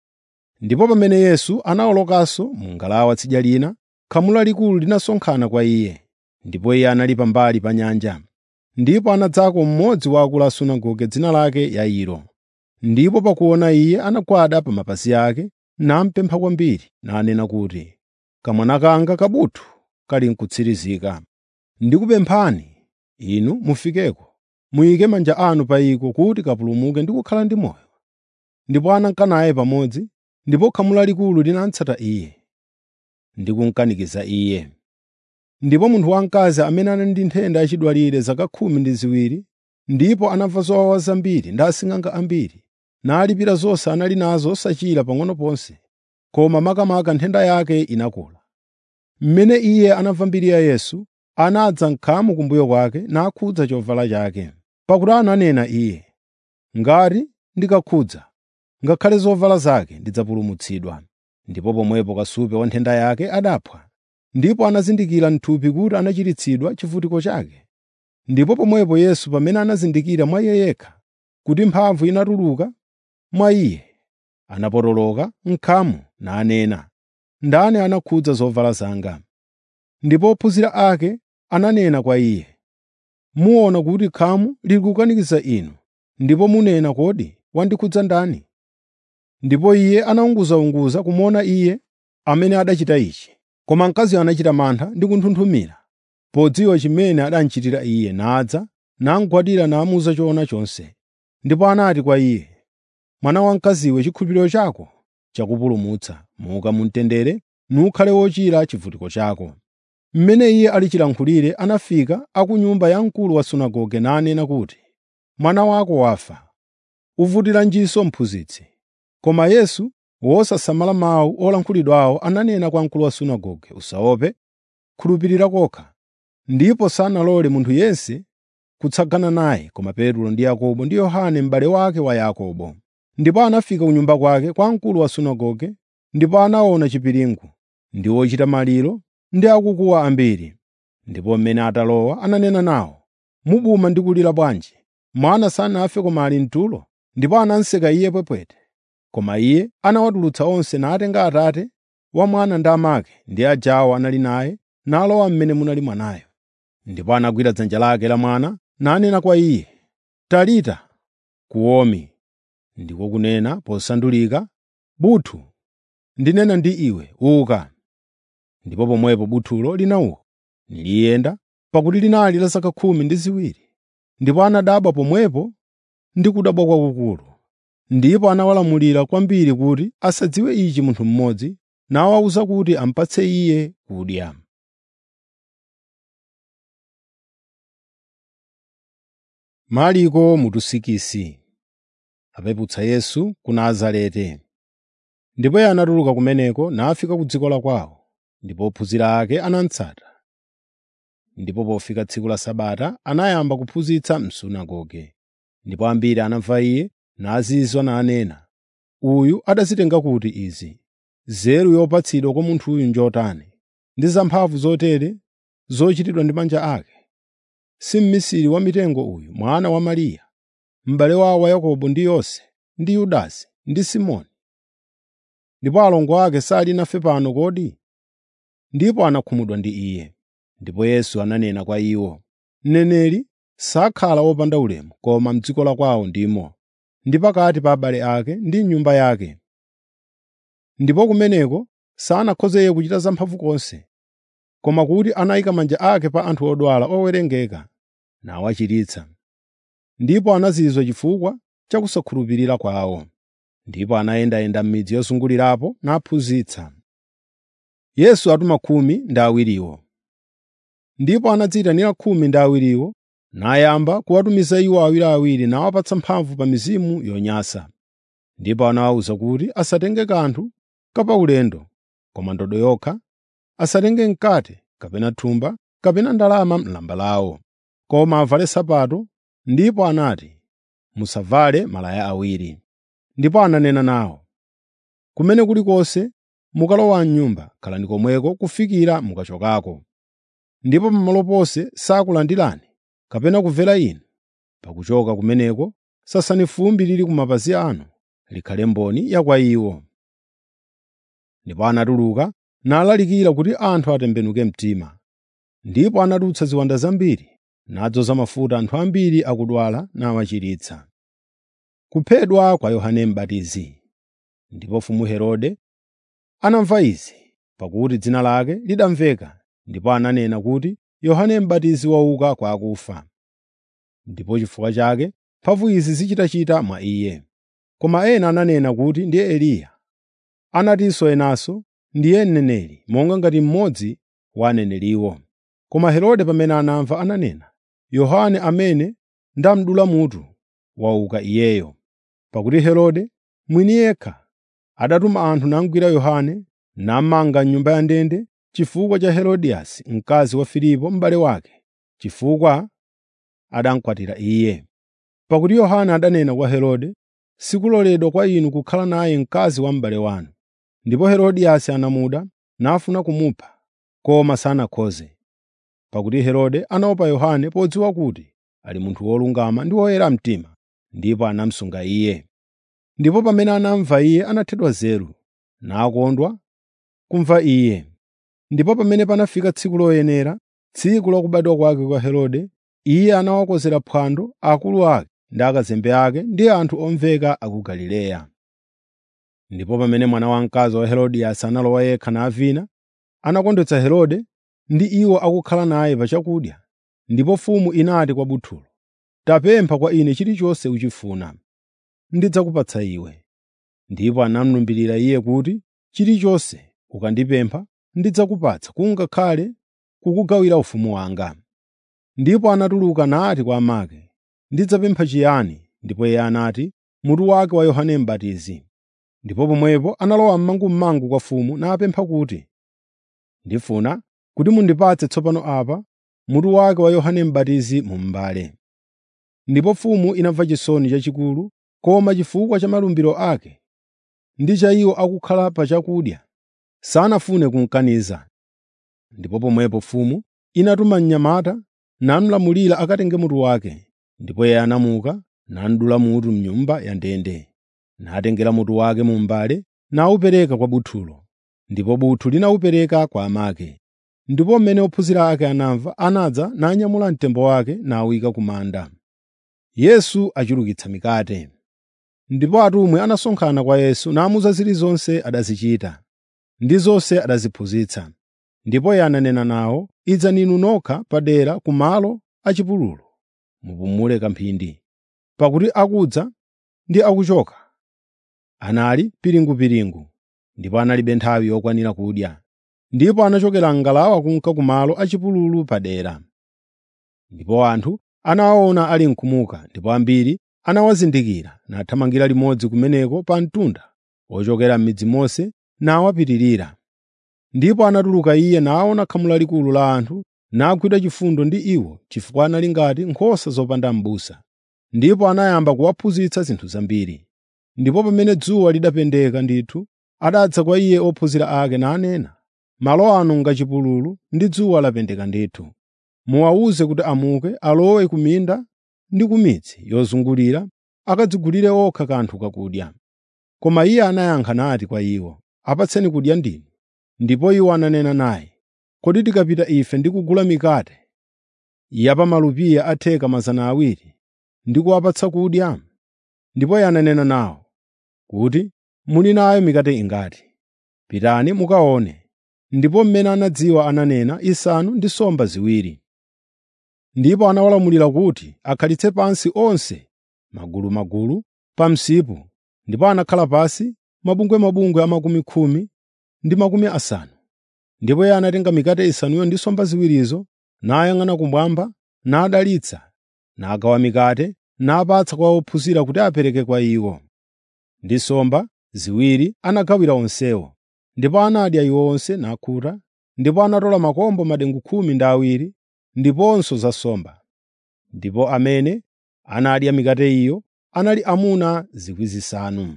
Ndipo pamene Yesu anawolokanso mu ngalawa tsidya lina, khamu lalikulu linasonkhana kwa iye, ndipo iye anali pambali pa nyanja. Ndipo anadzako mmodzi wa akulu a sunagoge dzina lake Yairo. Ndipo pakuona iye anagwada pa mapazi ake namupempha kwambiri, nanena kuti, “Kamwana kanga kabuthu kali n'kutsirizika. Ndikupemphani inu mufikeko, muyike manja anu pa iko kuti kapulumuke ndi kukhala ndi moyo.” Ndipo ananka naye pamodzi, ndipo khamu lalikulu linamutsata iye, ndi kumukanikiza iye. Ndipo munthu wamkazi amene anali ndi nthenda yachidwalire zaka khumi ndi ziwiri, ndipo anamva zowawa zambiri ndi asing'anga ambiri, nalipira zonse anali nazo osachira pang'ono ponse, koma makamaka nthenda yake inakula. Mmene iye anamva mbiri ya Yesu, anadza m'khamu kumbuyo kwake nakhudza chovala chake. Pakuti ananena iye, “Ngati ndikakhudza ngakhale zovala zake ndidzapulumutsidwa.” Ndipo pomwepo kasupe wa nthenda yake adaphwa. Ndipo anazindikira m'thupi kuti anachiritsidwa chivutiko chake. Ndipo pomwepo Yesu pamene anazindikira mwa iye yekha kuti mphamvu inatuluka mwa iye, anapotoloka m'khamu nanena, “Ndani anakhudza zovala zanga?” Ndipo ophunzira ake ananena kwa iye, “Muona kuti khamu lili kukanikiza inu, ndipo munena kodi wandikhudza ndani? Ndipo iye anaunguzaunguza kumuona iye amene adachita ichi. Koma mkaziyo anachita mantha ndi kunthunthumira, podziwa chimene adamuchitira iye, nadza, namugwadira namuwuza choona chonse. Ndipo anati kwa iye, “Mwana wamkaziwe, chikhulupiriro chako chakupulumutsa. Muka mu mtendere nukhale wochira chivutiko chako.” Mmene iye ali chilankhulire anafika a ku nyumba ya mkulu wa sunagoge nanena kuti, “Mwana wako wafa. Uvutiranjinso mphunzitsi?” Koma Yesu, wosasamala mawu olankhulidwawo, ananena kwa mkulu wa sunagoge, “Usaope, khulupirira kokha.” Ndipo sanalole munthu yense kutsagana naye koma Petro ndi Yakobo ndi Yohane m'bale wake wa Yakobo. Ndipo anafika ku nyumba kwake kwa mkulu wa sunagoge, ndipo anaona chipiringu ndi ochita maliro ndi akukuwa ambiri. Ndipo mmene atalowa ananena nawo, “Mubuma ndi kulira bwanji? Mwana sanafe koma ali mtulo?” Ndipo anamuseka iye pwepwete. Koma iye anawatulutsa onse natenga atate wa mwana ndi amake ndi ajawo anali naye nalowa mmene munali mwanayo. Ndipo anagwira dzanja lake la mwana nanena kwa iye, “Talita kuomi,” ndiko kunena posandulika, “Buthu, ndinena ndi iwe, uka.” Ndipo pomwepo buthulo linauka niliyenda, pakuti linali la zaka khumi ndi ziwiri. Ndipo anadabwa pomwepo ndi kudabwa kwakukulu. Ndipo anawalamulira kwambiri kuti asadziwe ichi munthu mmodzi, nawawuza kuti amupatse iye kudya. Mariko mutusikisi apeputsa Yesu ku Nazareti. Ndipo iye anatuluka kumeneko nafika ku dziko la kwawo, ndipo ophunzira ake anamutsata. Ndipo pofika tsiku la Sabata anayamba kuphunzitsa m'sunagoge. Ndipo ambiri anamva iye nazizwa nanena, “Uyu adazitenga kuti izi? Nzeru yopatsidwa kwa munthuyu njotani, ndi zamphamvu zotere zochitidwa ndi manja ake? Si mmisiri wa mitengo uyu, mwana wa Mariya, m'bale wawo wa Yakobo ndi Yose ndi Yudasi ndi Simoni? Ndipo alongo ake sali nafe pano kodi?” Ndipo anakhumudwa ndi iye. Ndipo Yesu ananena kwa iwo, “Mneneri sakhala wopanda ulemu koma m'dziko la kwawo ndimo, ndi pakati pa abale ake ndi m'nyumba yake. Ndipo kumeneko sanakhoze iye kuchita zamphamvu konse, koma kuti anayika manja ake pa anthu odwala owerengeka nawachiritsa. Ndipo anazizwa chifukwa cha kusakhulupirira kwawo. Ndipo anayendayenda m'midzi yozungulirapo naphunzitsa. Yesu atuma khumi ndi awiriwo. Ndipo anadziyitanira khumi ndi awiriwo nayamba kuwatumiza iwo awiriawiri nawapatsa mphamvu pa mizimu yonyansa. Ndipo anawawuza kuti asatenge kanthu kapaulendo, koma ndodo yokha, asatenge mkate kapena thumba kapena ndalama m'lamba lawo, koma avale nsapato. Ndipo anati, “Musavale malaya awiri.” Ndipo ananena nawo, “Kumene kulikonse mukalowa m'nyumba, khalani komweko kufikira mukachokako. Ndipo pamalo ponse sakulandirani kapena kumvera inu, pakuchoka kumeneko sasani fumbi lili ku mapazi anu, likhale mboni ya kwa iwo.” Ndipo anatuluka nalalikira kuti anthu atembenuke mtima. Ndipo anadutsa ziwanda zambiri, nadzoza mafuta anthu ambiri akudwala nawachiritsa. Kuphedwa kwa Yohane M'batizi. Ndipo mfumu Herode anamva izi, pakuti dzina lake lidamveka, ndipo ananena kuti Yohane M'batizi wauka kwa akufa. Ndipo chifukwa chake mphamvu izi zichitachita mwa iye. Koma ena ananena kuti ndiye Eliya. Anatinso enanso, ndiye mneneri, monga ngati mmodzi wa aneneriwo. Koma Herode pamene anamva ananena, Yohane amene ndamudula mutu, wauka iyeyo. Pakuti Herode mwini yekha adatuma anthu namugwira Yohane namanga m'nyumba ya ndende chifukwa cha Herodiyasi mkazi wa Filipo m'bale wake, chifukwa adamukwatira iye. Pakuti Yohane adanena kwa Herode, “Sikuloledwa kwa inu kukhala naye mkazi wa m'bale wanu.” Ndipo Herodiyasi anamuda nafuna kumupha, koma sanakhoze. Pakuti Herode anaopa Yohane podziwa kuti ali munthu wolungama ndi woyera mtima, ndipo anamusunga iye. Ndipo pamene anamva iye anathedwa nzeru, nakondwa kumva iye. Ndipo pamene panafika tsiku loyenera, tsiku la kubadwa kwake kwa Herode, iye anawakonzera phwando akulu ake ndi akazembe ake ndi anthu omveka a ku Galileya. Ndipo pamene mwana wamkazi wa Herodiyasi analowa yekha navina, anakondwetsa Herode ndi iwo akukhala naye pa chakudya. Ndipo mfumu inati kwa buthulo, “Tapempha kwa ine chilichonse uchifuna, ndidzakupatsa iwe.” Ndipo anamulumbirira iye kuti, “Chilichonse ukandipempha ndidzakupatsa kungakhale kukugawira ufumu wanga.” Ndipo anatuluka nati kwa amake, “Ndidzapempha chiyani?” Ndipo iye anati, “Mutu wake wa Yohane M'batizi.” Ndipo pomwepo analowa m'mangum'mangu kwa mfumu napempha kuti, “Ndifuna kuti mundipatse tsopano apa mutu wake wa Yohane M'batizi mu m'mbale.” Ndipo mfumu inamva chisoni chachikulu, koma chifukwa cha malumbiro ake ndi cha iwo akukhala pa chakudya, sanafune kumukaniza. Ndipo pomwepo mfumu inatuma mnyamata namulamulira akatenge mutu wake. Ndipo iye anamuka nadula mutu m'nyumba ya ndende, natengera mutu wake mu m'mbale nawupereka kwa buthulo, ndipo buthu linawupereka kwa amake. Ndipo mmene ophunzira ake anamva, anadza nanyamula mtembo wake nawuyika ku manda. Yesu achulukitsa mikate. Ndipo atumwi anasonkhana kwa Yesu namuwuza zilizonse adazichita, ndi zonse adaziphunzitsa. Ndipo iye ananena nawo, “Idzani inu nokha padera ku malo achipululu, mupumule kamphindi, pakuti akudza ndi akuchoka anali piringupiringu, ndipo analibe nthawi yokwanira kudya. Ndipo anachokera m'ngalawa kunka ku malo achipululu padera. Ndipo anthu anawaona ali mkumuka, ndipo ambiri anawazindikira nathamangira limodzi kumeneko pa mtunda ochokera m'midzi monse nawapitirira. Ndipo anatuluka iye naona khamu lalikulu la anthu nagwidwa chifundo ndi iwo chifukwa anali ngati nkhosa zopanda m'busa. Ndipo anayamba kuwaphunzitsa zinthu zambiri. Ndipo pamene dzuwa lidapendeka ndithu, adadza kwa iye ophunzira ake nanena, “Malo ano ngachipululu ndi dzuwa lapendeka ndithu. Muwawuze kuti amuke alowe ku minda ndi ku midzi yozungulira akadzigulire okha kanthu kakudya.” Koma iye anayankha nati kwa iwo, “Apatseni kudya ndinu.” Ndipo iwo ananena naye, “Kodi tikapita ife ndi kugula mikate ya pa malupiya a theka 200 ndi kuwapatsa kudya?” Ndipo iye ananena nawo kuti, “Muli nayo mikate ingati? Pitani mukaone.” Ndipo mmene anadziwa ananena, “Isanu ndi nsomba ziwiri.” Ndipo anawalamulira kuti akhalitse pansi onse magulumagulu pa msipu, ndipo anakhala pansi mabungwemabungwe a makumi khumi ndi makumi asanu. Ndipo iye anatenga mikate isanuyo ndi nsomba ziwirizo, nayang'ana kumwamba, nadalitsa, nagawa mikate, napatsa kwa ophunzira kuti apereke kwa iwo. Ndi nsomba ziwiri anagawira onsewo. Ndipo anadya iwo onse nakhuta, ndipo anatola makombo madengu khumi ndi awiri ndiponso za nsomba. Ndipo amene anadya mikate iyo anali amuna 5,000.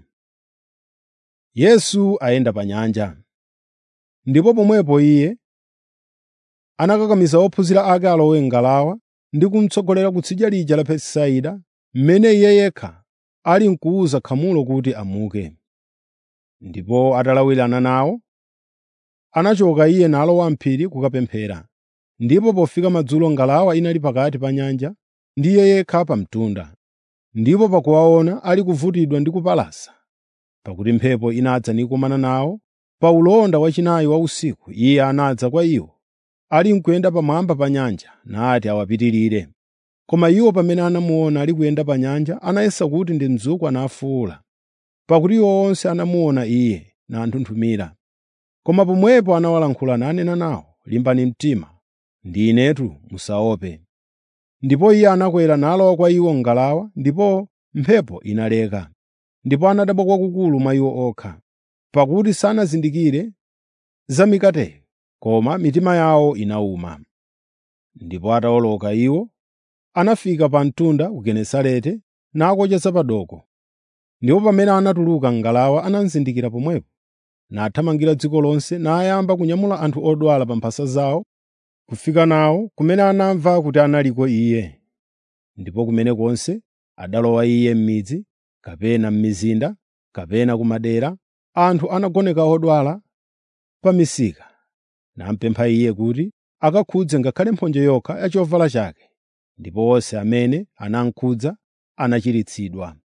Yesu ayenda pa nyanja. Ndipo pomwepo iye anakakamiza ophunzira ake alowe m'ngalawa ndi kumutsogolera kutsidya lija la Betisaida, mmene iye yekha ali nkuwuza khamulo kuti amuke. Ndipo atalawirana nawo, anachoka iye nalowa m'phiri kukapemphera. Ndipo pofika madzulo ngalawa inali pakati pa nyanja ndi iye yekha pa mtunda. Ndipo pakuwaona ali kuvutidwa ndi kupalasa, pakuti mphepo inadza nikumana nawo, pa ulonda wachinayi wa usiku iye anadza kwa iwo, ali nkuyenda pamwamba pa nyanja, nati awapitirire. Koma iwo pamene anamuona ali kuyenda pa nyanja, anayesa kuti ndi mzukwa nafuwula, pakuti iwo onse anamuona iye nanthunthumira. Koma pomwepo anawalankhula nanena nawo, “Limbani mtima, ndi inetu, musaope.” Ndipo iye anakwera nalowa kwa iwo m'ngalawa, ndipo mphepo inaleka. Ndipo anadabwa kwakukulu mwa iwo okha, pakuti sanazindikire za mikateyo, koma mitima yawo inawuma. Ndipo atawoloka iwo, anafika pa mtunda ku Genesarete nakocha zapadoko. Ndipo pamene anatuluka m'ngalawa anamuzindikira pomwepo, nathamangira dziko lonse nayamba kunyamula anthu odwala pa mphasa zawo kufika nawo kumene anamva kuti analiko iye. Ndipo kumene konse adalowa iye m'midzi, kapena m'mizinda, kapena ku madera, anthu anagoneka odwala pa misika, namupempha iye kuti akakhudze ngakhale mphonje yokha ya chovala chake. Ndipo onse amene anamukhudza anachiritsidwa.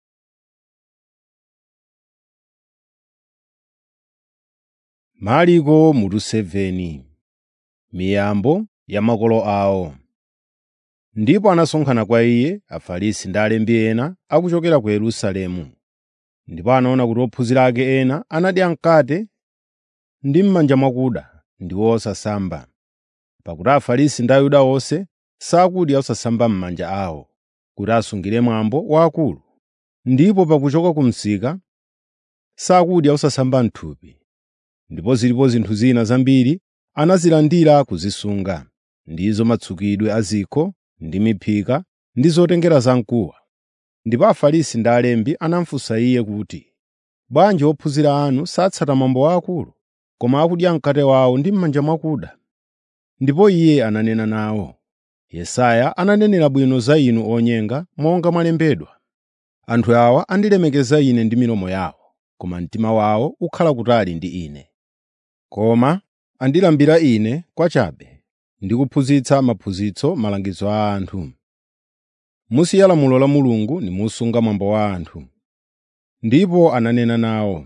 Marko mutu 7 Miyambo ya makolo awo. Ndipo anasonkhana kwa iye Afarisi ndi alembi ena akuchokera ku Yerusalemu. Ndipo anaona kuti ophunzira ake ena anadya mkate ndi m'manja mwakuda ndiwo osasamba. Pakuti Afarisi ndi Ayuda onse sakudya osasamba m'manja awo, kuti asungire mwambo wa akulu. Ndipo pakuchoka ku msika sakudya osasamba m'thupi. Ndipo zilipo zinthu zina zambiri anazilandira kuzisunga, ndizo matsukidwe a zikho ndi miphika ndi zotengera zamkuwa. Ndipo Afarisi ndi alembi anamufunsa iye kuti, “Bwanji ophunzira anu satsata mwambo wa akulu, koma akudya mkate wawo ndi m'manja mwakuda?” Ndipo iye ananena nawo, “Yesaya ananenera bwino za inu onyenga monga mwalembedwa: Anthu awa andilemekeza Ine ndi milomo yawo, koma mtima wawo ukhala kutali ndi Ine. Koma andilambira Ine kwachabe ndi kuphunzitsa maphunzitso malangizo a anthu. Musiya lamulo la Mulungu nimusunga mwambo wa anthu.” Ndipo ananena nawo,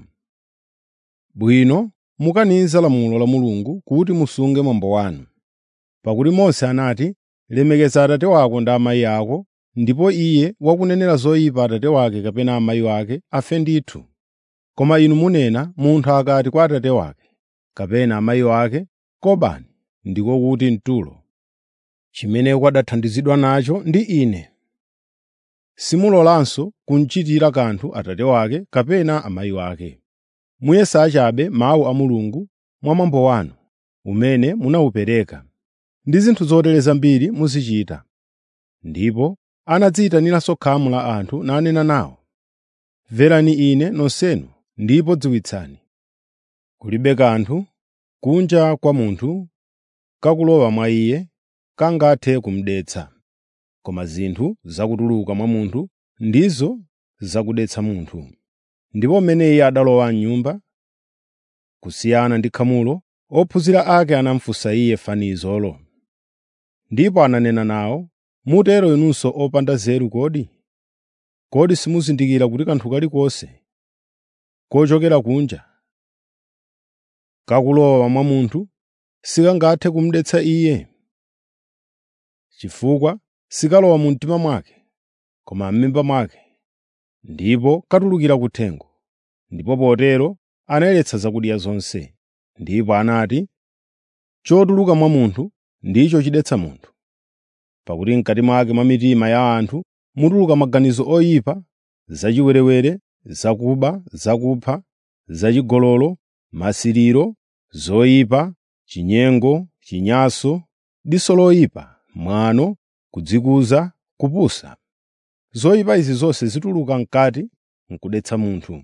“Bwino mukaniza lamulo la Mulungu kuti musunge mwambo wanu. Pakuti Mose anati, ‘Lemekeza abambo ako ndi amayi ako,’ ndipo iye wakunenera zoyipa abambo ake kapena amayi ake afe ndithu. Koma inu munena, munthu akati kwa abambo ake kapena amayi ake, ‘Kobani,’ ndiko kuti mtulo. Chimene kwadathandizidwa nacho ndi Ine. Simulolanso kumuchitira kanthu abambo ake kapena amayi ake. Muyesa achabe mawu a Mulungu mwa mwambo wanu, umene munawupereka. Ndi zinthu zotere zambiri muzichita.” Ndipo anadziyitaniranso khamu la anthu nanena nawo, “Mverani Ine nonsenu ndipo dziwitsani. Kulibe kanthu kunja kwa munthu kakulowa mwa iye kangathe kumudetsa, koma zinthu zakutuluka mwa munthu ndizo zakudetsa munthu.” Ndipo mmene iye adalowa m'nyumba, kusiyana ndi khamulo, ophunzira ake anamufunsa iye fanizolo. Ndipo ananena nawo, “Mutero inunso opanda nzeru kodi? Kodi simuzindikira kuti kanthu kalikonse kochokera kunja kakulowa mwa munthu sikangathe kumudetsa iye? Chifukwa sikalowa mu mtima mwake, koma m'mimba mwake, ndipo katulukira kuthengo. Ndipo potero anayeretsa zakudya zonse. Ndipo anati, “Chotuluka mwa munthu ndicho chidetsa munthu. Pakuti m'kati mwake mwa mitima ya anthu mutuluka maganizo oyipa, zachiwerewere, zakuba, zakupha, zachigololo, masiriro, zoyipa, chinyengo, chinyanso, diso loyipa, mwano, kudzikuza, kupusa. Zoyipa izi zonse zituluka m'kati n'kudetsa munthu.”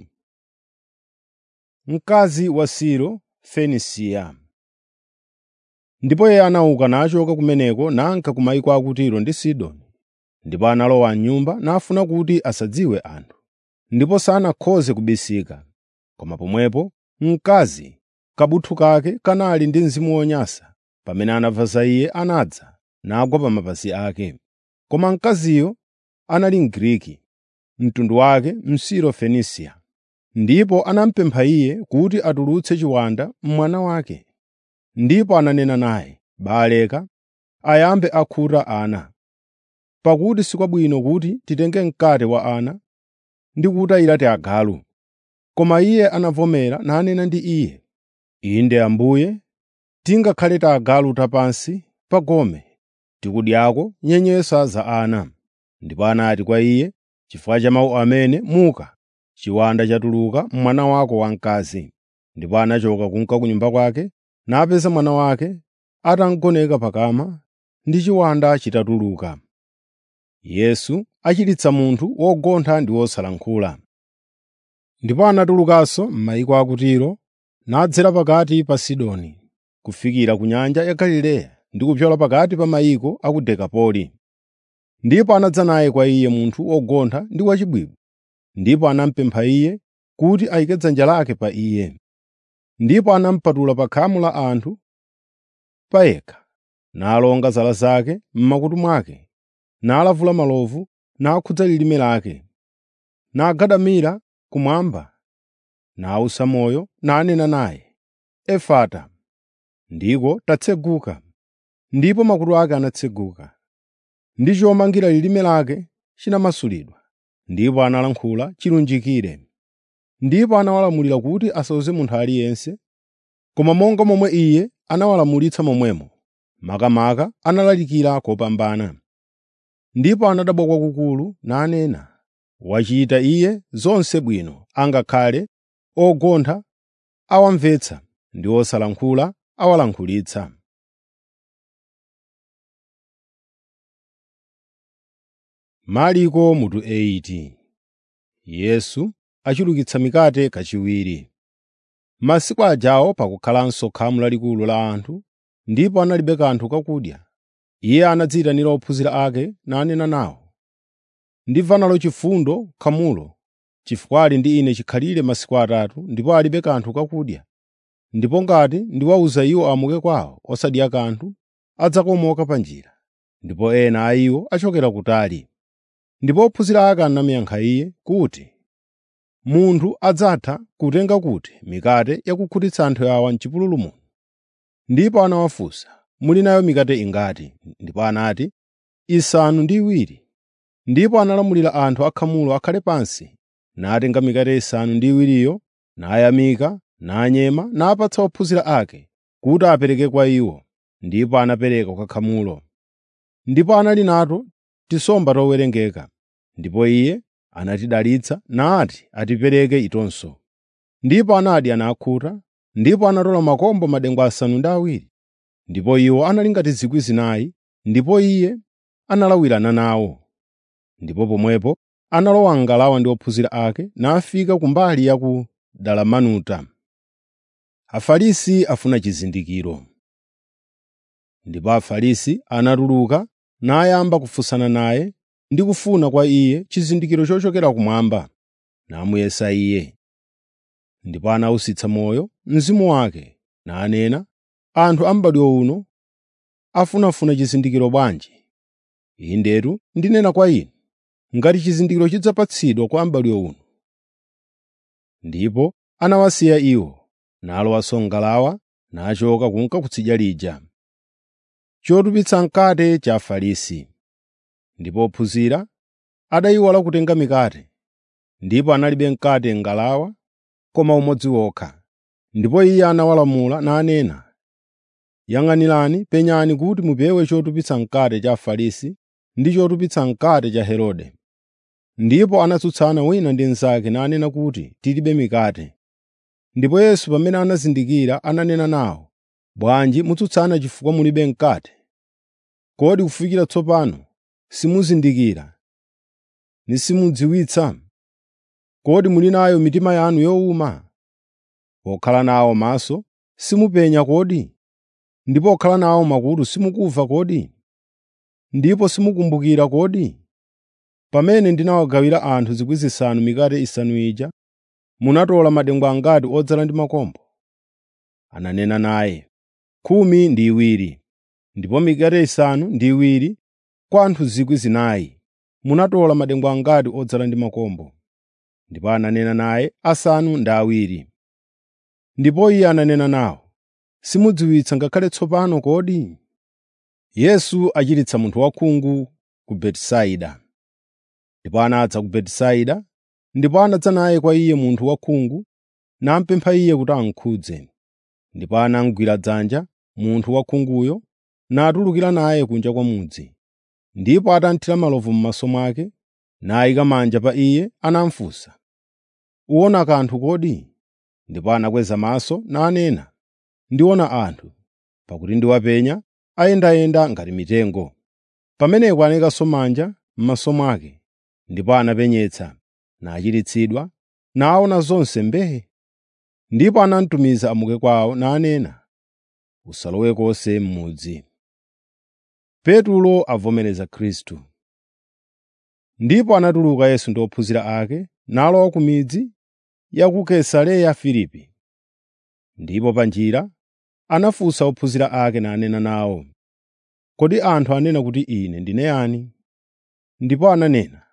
Mkazi wa Silo Fenisiya Ndipo iye anauka nachoka kumeneko nanka ku mayiko a ku Tiro ndi Sidoni. Ndipo analowa m'nyumba nafuna kuti asadziwe anthu, ndipo sanakhoze kubisika. Koma pomwepo mkazi kabuthu kake kanali ndi mzimu wonyansa. Pamene anamva za iye anadza, nagwa pa mapazi ake. Koma mkaziyo anali Mgriki, mtundu wake Msiro-Fenisiya. Ndipo anamupempha iye kuti atulutse chiwanda mwana wake. Ndipo ananena naye, “Baleka ayambe akhuta ana, pakuti si kwabwino kuti titenge mkate wa ana ndi kuwutayira tiagalu.” Koma iye anavomera nanena ndi iye, “Inde Ambuye, tingakhale tiagalu tapansi pa gome tikudyako nyenyeswa za ana.” Ndipo anati kwa iye, “Chifukwa cha mawu amene muka, chiwanda chatuluka mwana wako wamkazi.” Ndipo anachoka kunka ku nyumba kwake napeza mwana wake atagoneka pakama ndi chiwanda chitatuluka. Yesu achiritsa munthu wogontha ndi wosalankhula. Ndipo anatulukanso m'mayiko a ku Tiro nadzera pakati pa Sidoni, kufikira ku nyanja ya Galileya ndi kupyola pakati pa mayiko a ku Dekapoli. Ndipo anadza naye kwa iye munthu wogontha ndi wachibwibwi, ndipo anamupempha iye kuti ayike dzanja lake pa iye. Ndipo anamupatula pa khamu la anthu payekha, nalonga zala zake m'makutu mwake, nalavula malovu nakhudza lilime lake, nagadamira kumwamba, nawusa moyo, nanena naye, “Efata!” Ndiko tatseguka. Ndipo makutu ake anatseguka. Ndi chomangira lilime lake chinamasulidwa, ndipo analankhula chilunjikire. Ndipo anawalamulira kuti asawuze munthu aliyense, koma monga momwe Iye anawalamulitsa momwemo, makamaka analalikira kopambana. Ndipo anadabwa kwakukulu nanena, “Wachita Iye zonse bwino, angakhale ogontha awamvetsa ndi osalankhula awalankhulitsa.” Marko mutu 8 Yesu achulukitsa mikate kachiwiri. Masiku ajawo pakukhalanso khamu lalikulu la anthu, ndipo analibe kanthu kakudya. Iye anadziyitanira ophunzira ake nanena nawo, “Ndimva nalo chifundo khamulo, chifukwa ali ndi ine chikhalire masiku atatu ndipo alibe kanthu kakudya. Ndipo ngati ndiwawuza iwo amuke kwawo osadya kanthu, adzakomoka pa njira, ndipo ena a iwo achokera kutali.” Ndipo ophunzira ake anamuyankha Iye kuti, “Munthu adzatha kutenga kuti mikate yakukhutitsa anthu awa m'chipululu muno?” Ndipo anawafunsa, “Muli nayo mikate ingati?” Ndipo anati, “Isanu ndi iwiri.” Ndipo analamulira anthu akhamulo akhale pansi, natenga mikate isanu ndi iwiriyo, nayamika, nanyema, napatsa ophunzira ake kuti apereke kwa iwo, ndipo anapereka kwa khamulo. Ndipo anali nato tisomba towerengeka, ndipo Iye anatidalitsa nati atipereke itonso. Ndipo anadya nakhuta, ndipo anatola makombo madengu asanu ndi awiri. Ndipo iwo anali ngati 4,000, ndipo Iye analawirana nawo. Ndipo pomwepo analowa m'ngalawa ndi ophunzira ake nafika kumbali ya ku Dalamanuta. Afarisi afuna chizindikiro. Ndipo Afarisi anatuluka nayamba kufunsana naye ndi kufuna kwa Iye chizindikiro chochokera kumwamba, namuyesa Iye. Ndipo anawusitsa moyo mzimu wake, nanena, “Anthu a m'badwo uno afunafuna chizindikiro bwanji? Indetu ndinena kwa inu, ngati chizindikiro chidzapatsidwa kwa m'badwo uno.” Ndipo anawasiya iwo, nalowanso m'ngalawa, nachoka kunka kutsidya lija. Chotupitsa mkate cha Afarisi. Ndipo ophunzira adayiwala kutenga mikate, ndipo analibe mkate m'ngalawa koma umodzi wokha. Ndipo Iye anawalamula nanena, “Yang'anirani, penyani kuti mupewe chotupitsa mkate cha Afarisi ndi chotupitsa mkate cha Herode.” Ndipo anatsutsana wina ndi mnzake nanena kuti, “Tilibe mikate.” Ndipo Yesu pamene anazindikira ananena nawo, “Bwanji mutsutsana chifukwa mulibe mkate? Kodi kufikira tsopano simuzindikira ndi simudziwitsa? Kodi muli nayo mitima yanu yowuma? Pokhala nawo maso simupenya kodi? Ndi pokhala nawo makutu simukumva kodi? Ndipo simukumbukira kodi? Pamene ndinawagawira anthu 5,000 mikate isanu ija, munatola madengu angati odzala ndi makombo? Ananena naye, khumi ndi iwiri. Ndipo mikate isanu ndi iwiri kwa anthu 4,000 munatola madengu angati odzala ndi makombo? Ndipo ananena naye, asanu ndi awiri. Ndipo iye ananena nawo, simudziwitsa ngakhale tsopano kodi? Yesu achiritsa munthu wakhungu ku Betisaida. Ndipo anadza ku Betisaida, ndipo anadza naye kwa iye munthu wakhungu, namupempha iye kuti amukhudze. Ndipo anamugwira dzanja munthu wakhunguyo, natulukira naye kunja kwa mudzi. Ndipo atanthira malovu m'maso mwake, nayika manja pa iye, anamufunsa, “Uwona kanthu kodi?” Ndipo anakweza maso nanena, “Ndiona anthu, pakuti ndiwapenya ayendayenda ngati mitengo.” Pamenepo anayikanso manja m'maso mwake, ndipo anapenyetsa, nachiritsidwa, naona zonse mbee. Ndipo anamutumiza amuke kwawo nanena, “Usalowe konse m'mudzi.” Petulo avomereza Khristu. Ndipo anatuluka Yesu ndi ophunzira ake, nalowa ku midzi ya ku Kaisareya Filipi. Ndipo pa njira anafunsa ophunzira ake nanena nawo, “Kodi anthu anena kuti ine ndine yani?” Ndipo ananena,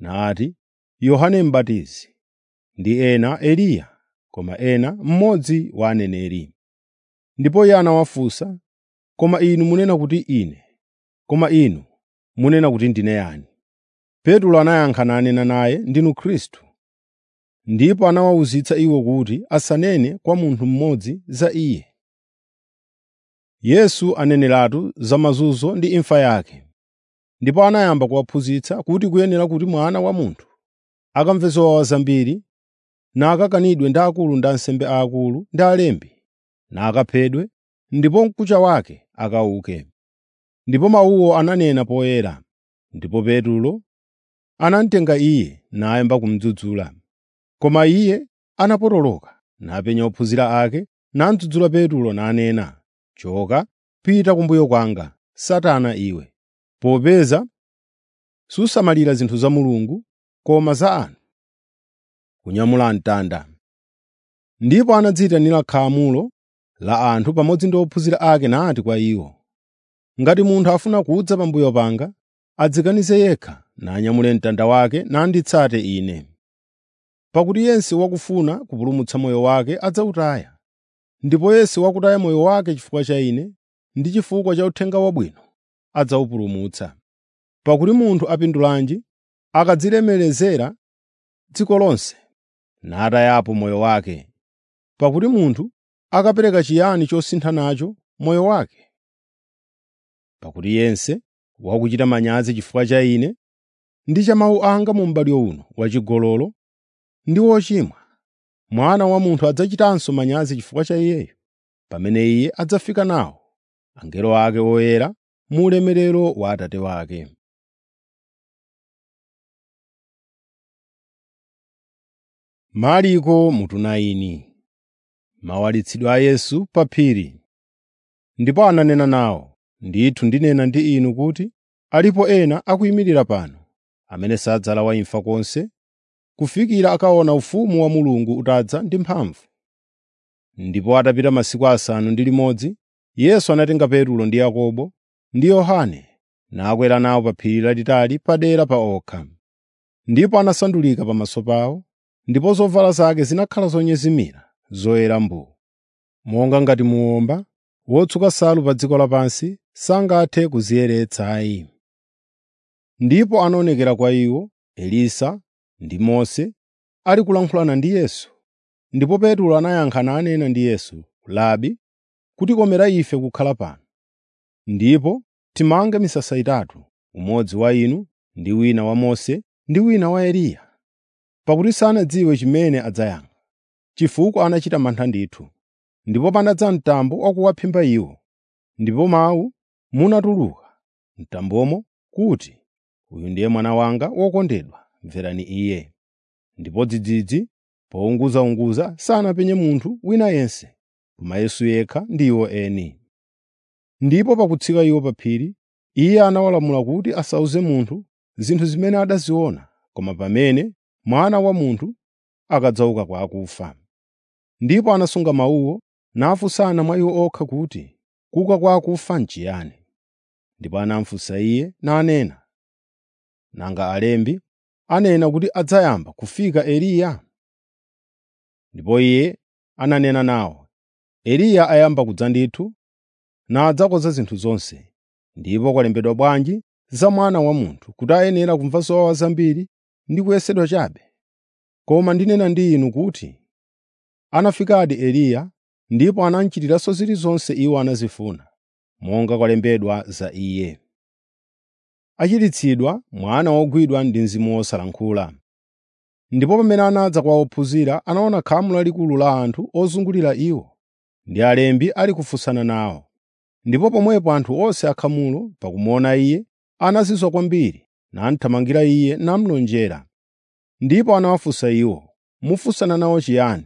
nati, “Yohane M'batizi, ndi ena Eliya, koma ena mmodzi wa aneneri.” Ndipo iye anawafunsa, “Koma inu munena kuti ine, koma inu munena kuti ndine yani?” Petro anayankha nanena naye, “Ndinu Khristu.” Ndipo anawawuzitsa iwo kuti asanene kwa munthu mmodzi za iye. Yesu aneneratu za mazunzo ndi imfa yake. Ndipo anayamba kuwaphunzitsa kuti kuyenera kuti Mwana wa Munthu akamve zowawa zambiri, nakakanidwe ndi akulu ndi ansembe aakulu ndi alembi, nakaphedwe, ndipo mkucha wake akauke. Ndipo mawuwo ananena poyera. Ndipo Petro anamutenga iye nayamba kumudzudzula. Koma iye anapotoloka napenya ophunzira ake, namudzudzula Petro nanena, “Choka, pita kumbuyo kwanga, Satana iwe, popeza susamalira zinthu za Mulungu koma za anthu.” Kunyamula mtanda. Ndipo anadziyitanira khamulo la anthu pamodzi ndi ophunzira ake nati kwa iwo, “Ngati munthu afuna kudza pambuyo panga, adzikanize yekha nanyamule mtanda wake nanditsate Ine. Pakuti yense wakufuna kupulumutsa moyo wake adzawutaya, ndipo yense wakutaya moyo wake chifukwa cha Ine ndi chifukwa cha Uthenga Wabwino adzawupulumutsa. Pakuti munthu apindulanji akadzilemerezera dziko lonse natayapo moyo wake? Pakuti munthu akapereka chiyani chosintha nacho moyo wake? Pakuti yense wakuchita manyazi chifukwa cha Ine ndi cha mawu anga mu m'badwo uno wachigololo ndi wochimwa, Mwana wa Munthu adzachitanso manyazi chifukwa cha iyeyo, pamene Iye adzafika nawo angelo ake oyera mu ulemerero wa Atate wake. Marko mutu 9 Mawalitsidwe a Yesu pa phiri. Ndipo ananena nawo, “Ndithu ndinena ndi inu kuti alipo ena akuyimirira pano, amene sadzalawa imfa konse, kufikira akaona ufumu wa Mulungu utadza ndi mphamvu.” Ndipo atapita masiku asanu ndi limodzi, Yesu anatenga Petro ndi Yakobo ndi Yohane nakwera nawo pa phiri lalitali padera pa okha. Ndipo anasandulika pamaso pawo, ndipo zovala zake zinakhala zonyezimira, zoyera mbuu. Monga ngati muwomba wotsuka nsalu pa dziko lapansi sangathe kuziyeretsa ayi. Ndipo anaonekera kwa iwo Elisa ndi Mose ali kulankhulana ndi Yesu. Ndipo Petro anayankha nanena ndi Yesu, “Labi, kutikomera ife kukhala pano. Ndipo timange misasa itatu, umodzi wa inu ndi wina wa Mose ndi wina wa Eliya.” Pakuti sanadziwe chimene adzayankha, chifukwa anachita mantha ndithu. Ndipo panadza mtambo wakuwaphimba iwo, ndipo mawu munatuluka m'tambomo kuti, “Uyu ndiye Mwana wanga wokondedwa, mverani Iye.” Ndipo dzidzidzi pounguzaunguza sanapenye munthu wina yense, koma Yesu yekha ndi iwo eni. Ndipo pakutsika iwo pa phiri, Iye anawalamula kuti asawuze munthu zinthu zimene adaziona, koma pamene Mwana wa Munthu akadzauka kwa akufa. Ndipo anasunga mawuwo nafunsana mwa iwo okha kuti, “Kuuka kwa akufa n'chiyani?” Ndipo anamufunsa Iye nanena, “Nanga alembi anena kuti adzayamba kufika Eliya?” Ndipo Iye ananena nawo, “Eliya ayamba kudza ndithu, nadzakonza zinthu zonse. Ndipo kwalembedwa bwanji za Mwana wa Munthu kuti ayenera kumva zowawa zambiri ndi kuyesedwa chabe? Koma ndinena ndi inu kuti anafikadi Eliya ndipo anamuchitiranso zilizonse iwo anazifuna, monga kwalembedwa za iye. Achiritsidwa mwana wogwidwa ndi mzimu wosalankhula. Ndipo pamene anadza kwa ophunzira anaona khamu lalikulu la anthu ozungulira iwo, ndi alembi ali kufunsana nawo. Ndipo pomwepo anthu onse akhamulo pakumuona iye anazizwa kwambiri namuthamangira iye namulonjera. Ndipo anawafunsa iwo, “Mufunsana nawo chiyani?”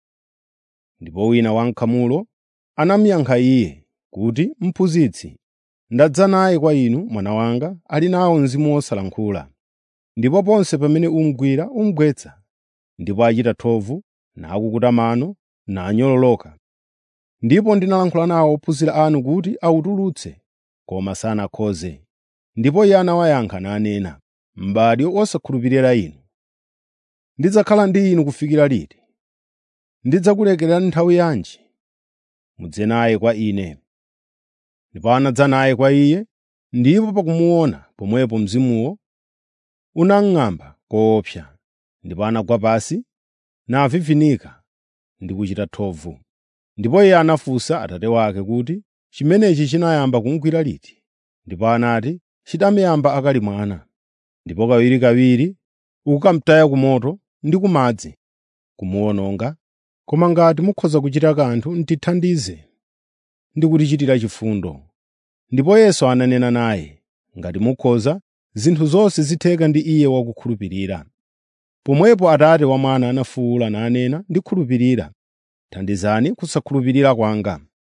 Ndipo wina wankhamulo anamuyankha iye kuti, “Mphunzitsi, ndadza naye kwa inu mwana wanga ali nawo mzimu wosalankhula. Ndipo ponse pamene umugwira umugwetsa, ndipo achita thovu, nakukuta mano, nanyololoka. Ndipo ndinalankhula nawo ophunzira anu kuti awutulutse, koma sanakhoze.” Ndipo iye anawayankha nanena, m'bado wosakhulupirira Inu. Ndidzakhala ndi inu kufikira liti? Ndidzakulekerani nthawi yanji? Mudze naye kwa ine.” Ndipo anadza naye kwa iye, ndipo pakumuona pomwepo mzimuwo unamng'amba koopsa, ndipo anagwa pansi navivika ndi kuchita thovu. Ndipo iye anafunsa atate wake kuti, “Chimenechi chinayamba kumugwira liti?” Ndipo anati, “Chitamuyamba akali mwana. Ndipo kawirikawiri ukamutaya ku moto ndi ku madzi kumuwononga. Koma ngati mukhoza kuchita kanthu tithandize ndi kutichitira chifundo.” Ndipo Yesu ananena naye, “Ngati mukhoza, zinthu zonse zitheka ndi iye wakukhulupirira.” Pomwepo Atate wa Mwana anafuwula nanena, “Ndikhulupirira, thandizani kusakhulupirira kwanga.”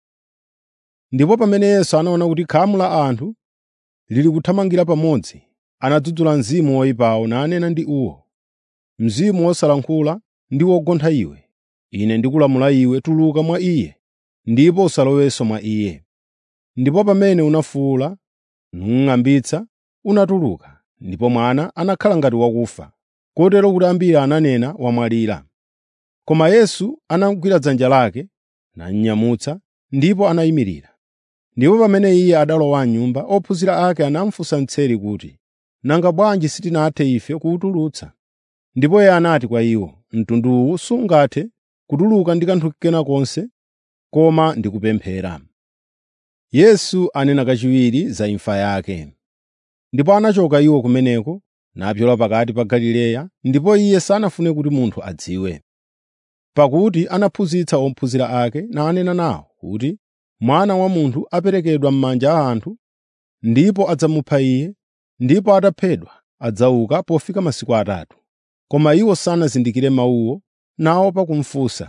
Ndipo pamene Yesu anaona kuti khamu la anthu lili kuthamangira pamodzi, anadzudzula mzimu woyipawo nanena ndi uwo, “Mzimu wosalankhula ndi wogontha iwe, Ine ndikulamula iwe tuluka mwa iye ndipo usalowenso mwa iye.” Ndipo pamene unafuwula numung'ambitsa, unatuluka, ndipo mwana anakhala ngati wakufa, kotero kuti ambiri ananena wamwalira. Koma Yesu anamugwira dzanja lake, namnyamutsa, ndipo anayimirira. Ndipo pamene iye adalowa m'nyumba, ophunzira ake anamufunsa mtseri kuti, “Nanga bwanji sitinathe ife kuwutulutsa?” Ndipo iye anati kwa iwo, “Mtundu uwu sungathe kutuluka ndi kanthu kena konse, koma ndi kupemphera.” Yesu anena kachiwiri za imfa yake. Ndipo anachoka iwo kumeneko, napyola pakati pa Galileya, ndipo iye sanafune kuti munthu adziwe. Pakuti anaphunzitsa ophunzira ake nanena nawo kuti, “Mwana wa Munthu aperekedwa m'manja a anthu, ndipo adzamupha Iye, ndipo ataphedwa adzauka pofika masiku atatu.” Koma iwo sanazindikire mawuwo, naopa kumufunsa.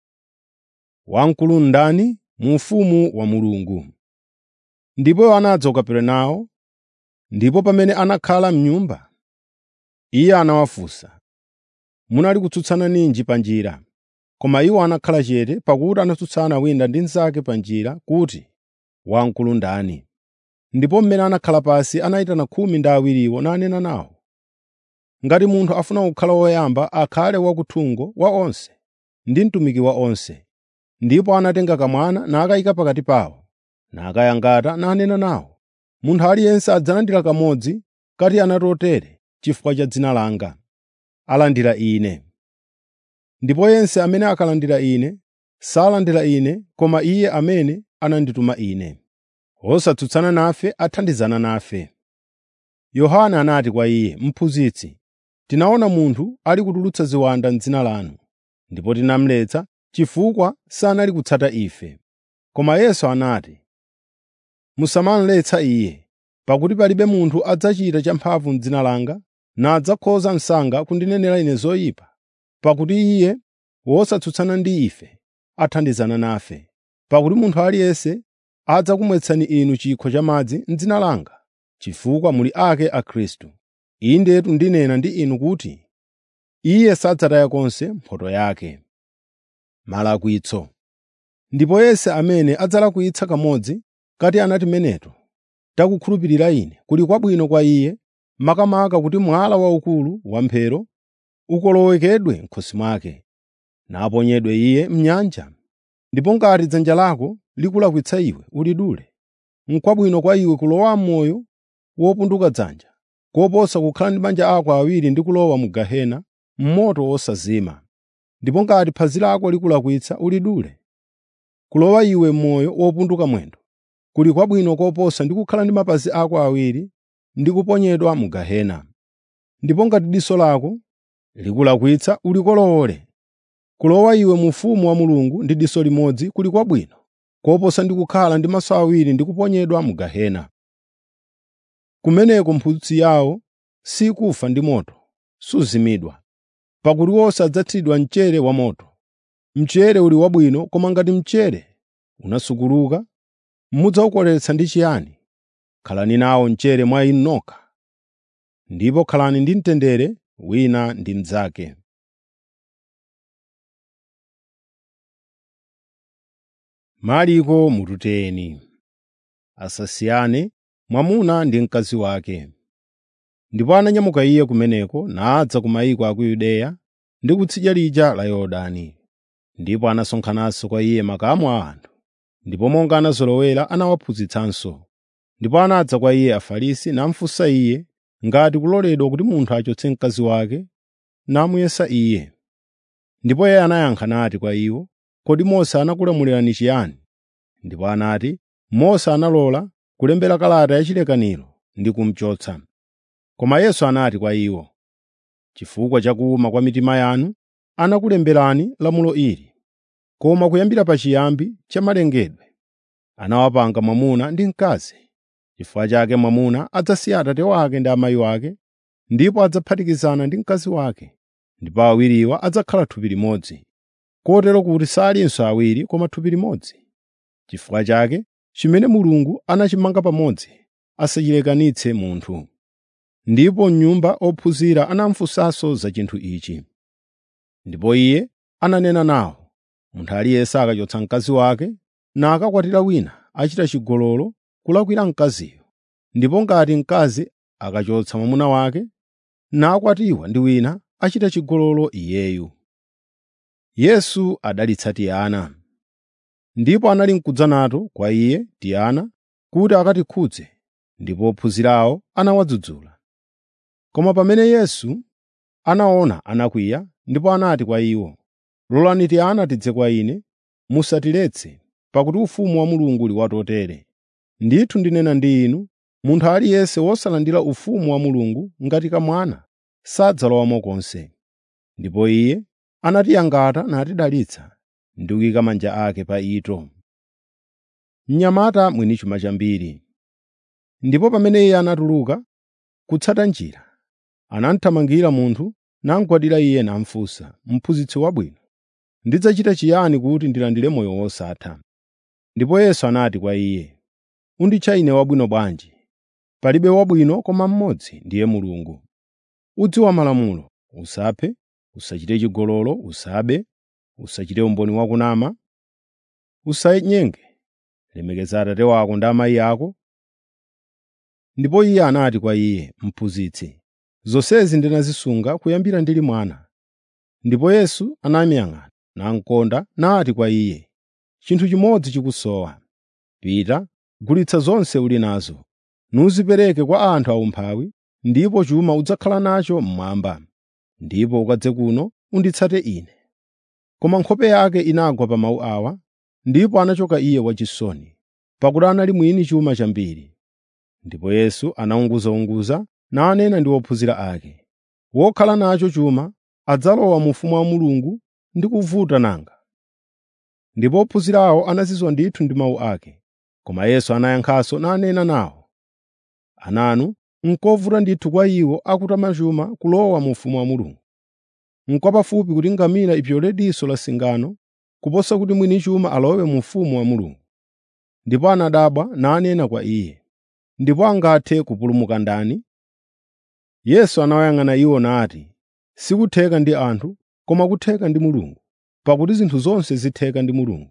Wamkulu ndani mu ufumu wa Mulungu? Ndipo anadza ku Kaperenawo, ndipo pamene anakhala m'nyumba, iye anawafunsa, “Munali kutsutsana ninji pa njira?” Koma iwo anakhala chete, pakuti anatsutsana wina ndi mnzake pa njira kuti, “Wamkulu ndani?” Ndipo mmene anakhala pansi anayitana khumi ndi awiriwo nanena nawo, “Ngati munthu afuna kukhala woyamba, akhale wakuthungo wa onse ndi mtumiki wa onse.” Ndipo anatenga kamwana nakayika pakati pawo, nakayangata nanena nawo, “Munthu aliyense adzalandira kamodzi kati ana totere chifukwa cha dzina langa, alandira Ine. Ndipo yense amene akalandira Ine, salandira Ine koma Iye amene anandituma Ine. Wosatsutsana nafe athandizana nafe.” Yohana anati kwa Iye, “Mphunzitsi, tinaona munthu ali kutulutsa ziwanda m'dzina lanu, ndipo tinamuletsa chifukwa sanali kutsata ife.” Koma Yesu anati, “Musamamuletsa iye, pakuti palibe munthu adzachita champhamvu m'dzina langa nadzakhoza msanga kundinenera Ine zoyipa, pakuti iye wosatsutsana ndi ife athandizana nafe. Pakuti munthu aliyense adzakumwetsani inu chikho cha madzi m'dzina langa, chifukwa muli ake a Khristu. Indetu ndinena ndi inu kuti iye sadzataya konse mphotho yake. Malakwitso Ndipo yense amene adzalakwitsa kamodzi kati ana timeneto takukhulupirira Ine, kuli kwabwino kwa iye makamaka kuti mwala waukulu wamphero ukolowekedwe m'khosi mwake, naponyedwe iye m'nyanja. Ndipo ngati dzanja lako likulakwitsa iwe ulidule, n'kwabwino kwa iwe kulowa m'moyo wopunduka dzanja, koposa kukhala ndi manja ako awiri ndi kulowa mu gehena, m'moto wosazima. Ndipo ngati phazi lako likulakwitsa ulidule, kulowa iwe m'moyo wopunduka mwendo, kuli kwabwino koposa ndi kukhala ndi mapazi ako awiri ndi kuponyedwa mu gehena. Ndipo ngati diso lako likulakwitsa ulikolowole, kulowa iwe mu ufumu wa Mulungu ndi diso limodzi kuli kwabwino koposa ndi kukhala ndi maso awiri ndi kuponyedwa mu gehena. Kumeneko mphutsi yawo sikufa ndi moto, suzimidwa, pakuti wonse adzathiridwa mchere wamoto. Mchere uli wabwino koma ngati mchere unasukuluka, mudzawukoletsa ndi chiyani? Khalani nawo mchere mwa inu nokha, ndipo khalani ndi mtendere wina ndi mnzake. Mariko mututeni asasiyane mwamuna ndi mkazi wake. ndipo ananyamuka iye kumeneko nadza ku mayiko a ku yudeya ndi kutsidya lija la yorodani ndipo anasonkhananso kwa iye makamu a anthu ndipo monga anazolowera anawaphunzitsanso ndipo anadza kwa iye afarisi namufunsa iye ngati kuloledwa kuti munthu achotse mkazi wake namuyesa iye ndipo iye anayankha nati kwa iwo kodi mose anakulamulirani chiyani ndipo anati mose analola kulembera kalata yachilekaniro ndi kumchotsa koma yesu anati kwa iwo chifukwa cha kuwuma kwa mitima yanu anakulemberani lamulo ili koma kuyambira pachiyambi cha malengedwe anawapanga mwamuna ndi mkazi chifukwa chake mwamuna adzasiya atate wake ndi amayi wake ndipo adzaphatikizana ndi mkazi wake ndipo awiriwa adzakhala thupi limodzi kotero kuti salinso awiri koma thupi limodzi chifukwa chake chimene mulungu anachimanga pamodzi asachilekanitse munthu ndipo m'nyumba ophunzira anamufunsanso za chinthu ichi ndipo iye ananena nawo munthu aliyense akachotsa mkazi wake nakakwatira wina achita chigololo kulakwira mkaziyo ndipo ngati mkazi akachotsa mwamuna wake nakwatiwa ndi wina achita chigololo iyeyu yesu adalitsa tiyana ndipo anali mkudza nato kwa iye tiyana kuti akatikhudze ndipo ophunzirawo anawadzudzula koma pamene yesu anaona anakwiya ndipo anati kwa iwo lolani tiyana tidze kwa ine musatiletse pakuti ufumu wa mulungu uli watotere ndithu ndinena ndi inu munthu aliyense wosalandira ufumu wa mulungu ngati kamwana sadzalowamo konse ndipo iye anatiyangata natidalitsa ndi kuyika manja ake pa ito mnyamata mwini chuma chambiri ndipo pamene iye anatuluka kutsata njira anamthamangira munthu namugwadira iye namufunsa mphunzitsi wabwino ndidzachita chiyani kuti ndilandire moyo wosatha ndipo yesu anati kwa iye unditcha ine wabwino bwanji palibe wabwino koma mmodzi ndiye mulungu udziwa malamulo usaphe usachite chigololo usabe usachite umboni wakunama usanyenge lemekeza atate wako ndi amayi ako ndipo iye anati kwa iye mphunzitsi zonsezi ndinazisunga kuyambira ndili mwana ndipo yesu anamuyang'ana namkonda nati kwa iye chinthu chimodzi chikusowa pita gulitsa zonse uli nazo nuzipereke kwa anthu aumphawi ndipo chuma udzakhala nacho mmwamba ndipo ukadze kuno unditsate ine koma nkhope yake inagwa pa mawu awa ndipo anachoka iye wachisoni pakuti anali mwini chuma chambiri ndipo yesu anaunguzaunguza nanena ndi ophunzira ake wokhala nacho chuma adzalowa mu ufumu wa mulungu ndi kuvuta nanga ndipo ophunzirawo anazizwa ndithu ndi mawu ake koma yesu anayankhanso nanena nawo ananu nkovuta ndithu kwa iwo akutama chuma kulowa mu ufumu wa mulungu nkwapafupi kuti ngamira ipyole diso la singano kuposa kuti mwini chuma alowe mu ufumu wa mulungu ndipo anadabwa nanena kwa iye ndipo angathe kupulumuka ndani yesu anawayang'ana iwo nati sikutheka ndi anthu koma kutheka ndi mulungu pakuti zinthu zonse zitheka ndi mulungu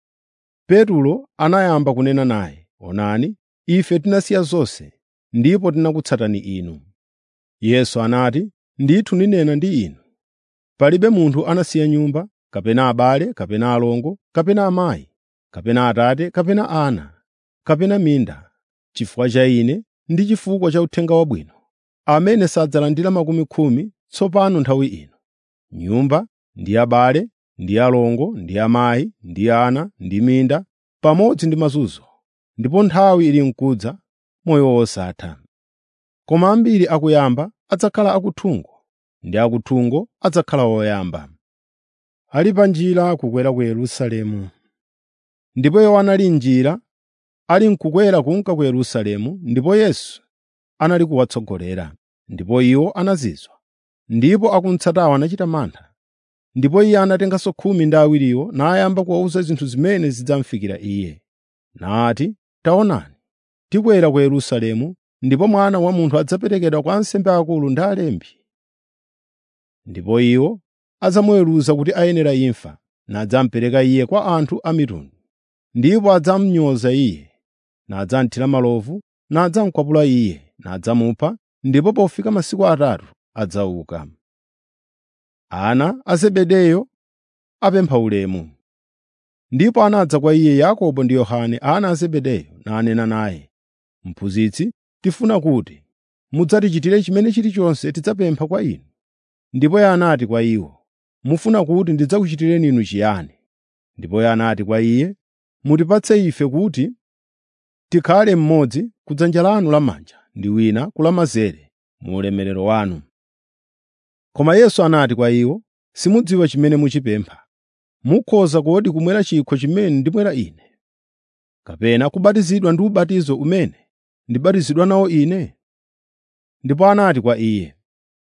petulo anayamba kunena naye onani ife tinasiya zonse ndipo tinakutsatani inu yesu anati ndithu ndinena ndi inu palibe munthu anasiya nyumba kapena abale kapena alongo kapena amayi kapena atate kapena ana kapena minda chifukwa cha ine ndi chifukwa cha uthenga wabwino amene sadzalandira makumi khumi tsopano nthawi ino nyumba ndi abale ndi alongo ndi amayi ndi ana ndi minda pamodzi ndi mazunzo ndipo nthawi ili mkudza moyo wosatha koma ambiri akuyamba adzakhala akuthungo ndi akuthungo adzakhala oyamba ali pa njira kukwera ku yerusalemu ndipo iwo anali m'njira ali mkukwera kunka ku yerusalemu ndipo yesu anali kuwatsogolera ndipo iwo anazizwa ndipo akumtsatawo anachita mantha ndipo iye anatenganso khumi ndi awiriwo nayamba kuwawuza zinthu zimene zidzamufikira iye nati taonani tikwera ku yerusalemu ndipo mwana wa munthu adzaperekedwa kwa ansembe akulu ndi alembi ndipo iwo adzamuweruza kuti ayenera imfa nadzamupereka iye kwa anthu a mitundu ndipo adzamnyoza iye nadzamthira malovu nadzamukwapula iye nadzamupha ndipo pofika masiku atatu adzauka. Ana a Zebedeyo apempha ulemu. Ndipo anadza kwa iye Yakobo ndi Yohane ana a Zebedeyo nanena naye, “Mphunzitsi, tifuna kuti mudzatichitire chimene chilichonse tidzapempha kwa inu.” Ndipo iye anati kwa iwo, “Mufuna kuti ndidzakuchitireni inu chiyani?” Ndipo iye anati kwa iye, “Mutipatse ife kuti tikhale mmodzi ku dzanja lanu lamanja ndi wina ku lamanzere mu ulemerero wanu.” Koma Yesu anati kwa iwo, “Simudziwa chimene muchipempha. Mukhoza kodi kumwera chikho chimene ndimwera Ine, kapena kubatizidwa ndi ubatizo umene ndibatizidwa nawo Ine?” Ndipo anati kwa iye,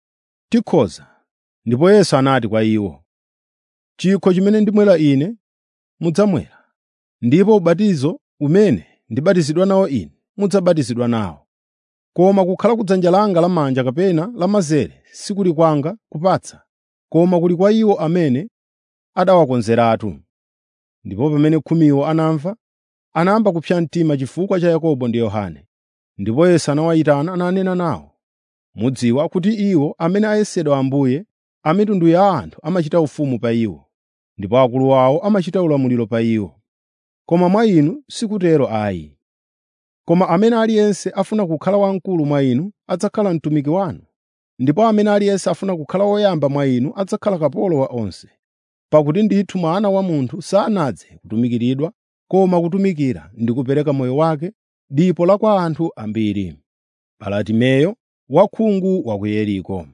“Tikhoza.” Ndipo Yesu anati kwa iwo, “Chikho chimene ndimwera Ine mudzamwera, ndipo ubatizo umene ndibatizidwa nawo Ine mudzabatizidwa nawo. Koma kukhala ku dzanja langa lamanja kapena lamanzere sikuli kwanga kupatsa, koma kuli kwa iwo amene adawakonzeratu.” Ndipo pamene khumiwo anamva, anayamba kupsa mtima chifukwa cha Yakobo ndi Yohane. Ndipo Yesu anawayitana nanena nawo, “Mudziwa kuti iwo amene ayesedwa Ambuye a mitundu ya anthu amachita ufumu pa iwo, ndipo akulu awo amachita ulamuliro pa iwo. Koma mwa inu sikutero ayi. Koma amene aliyense afuna kukhala wamkulu mwa inu adzakhala mtumiki wanu, ndipo amene aliyense afuna kukhala woyamba mwa inu adzakhala kapolo wa onse. Pakuti ndithu Mwana wa Munthu sanadze kutumikiridwa, koma kutumikira ndi kupereka moyo wake dipo la kwa anthu ambiri.” Baratimeyo wakhungu wa ku Yeriko.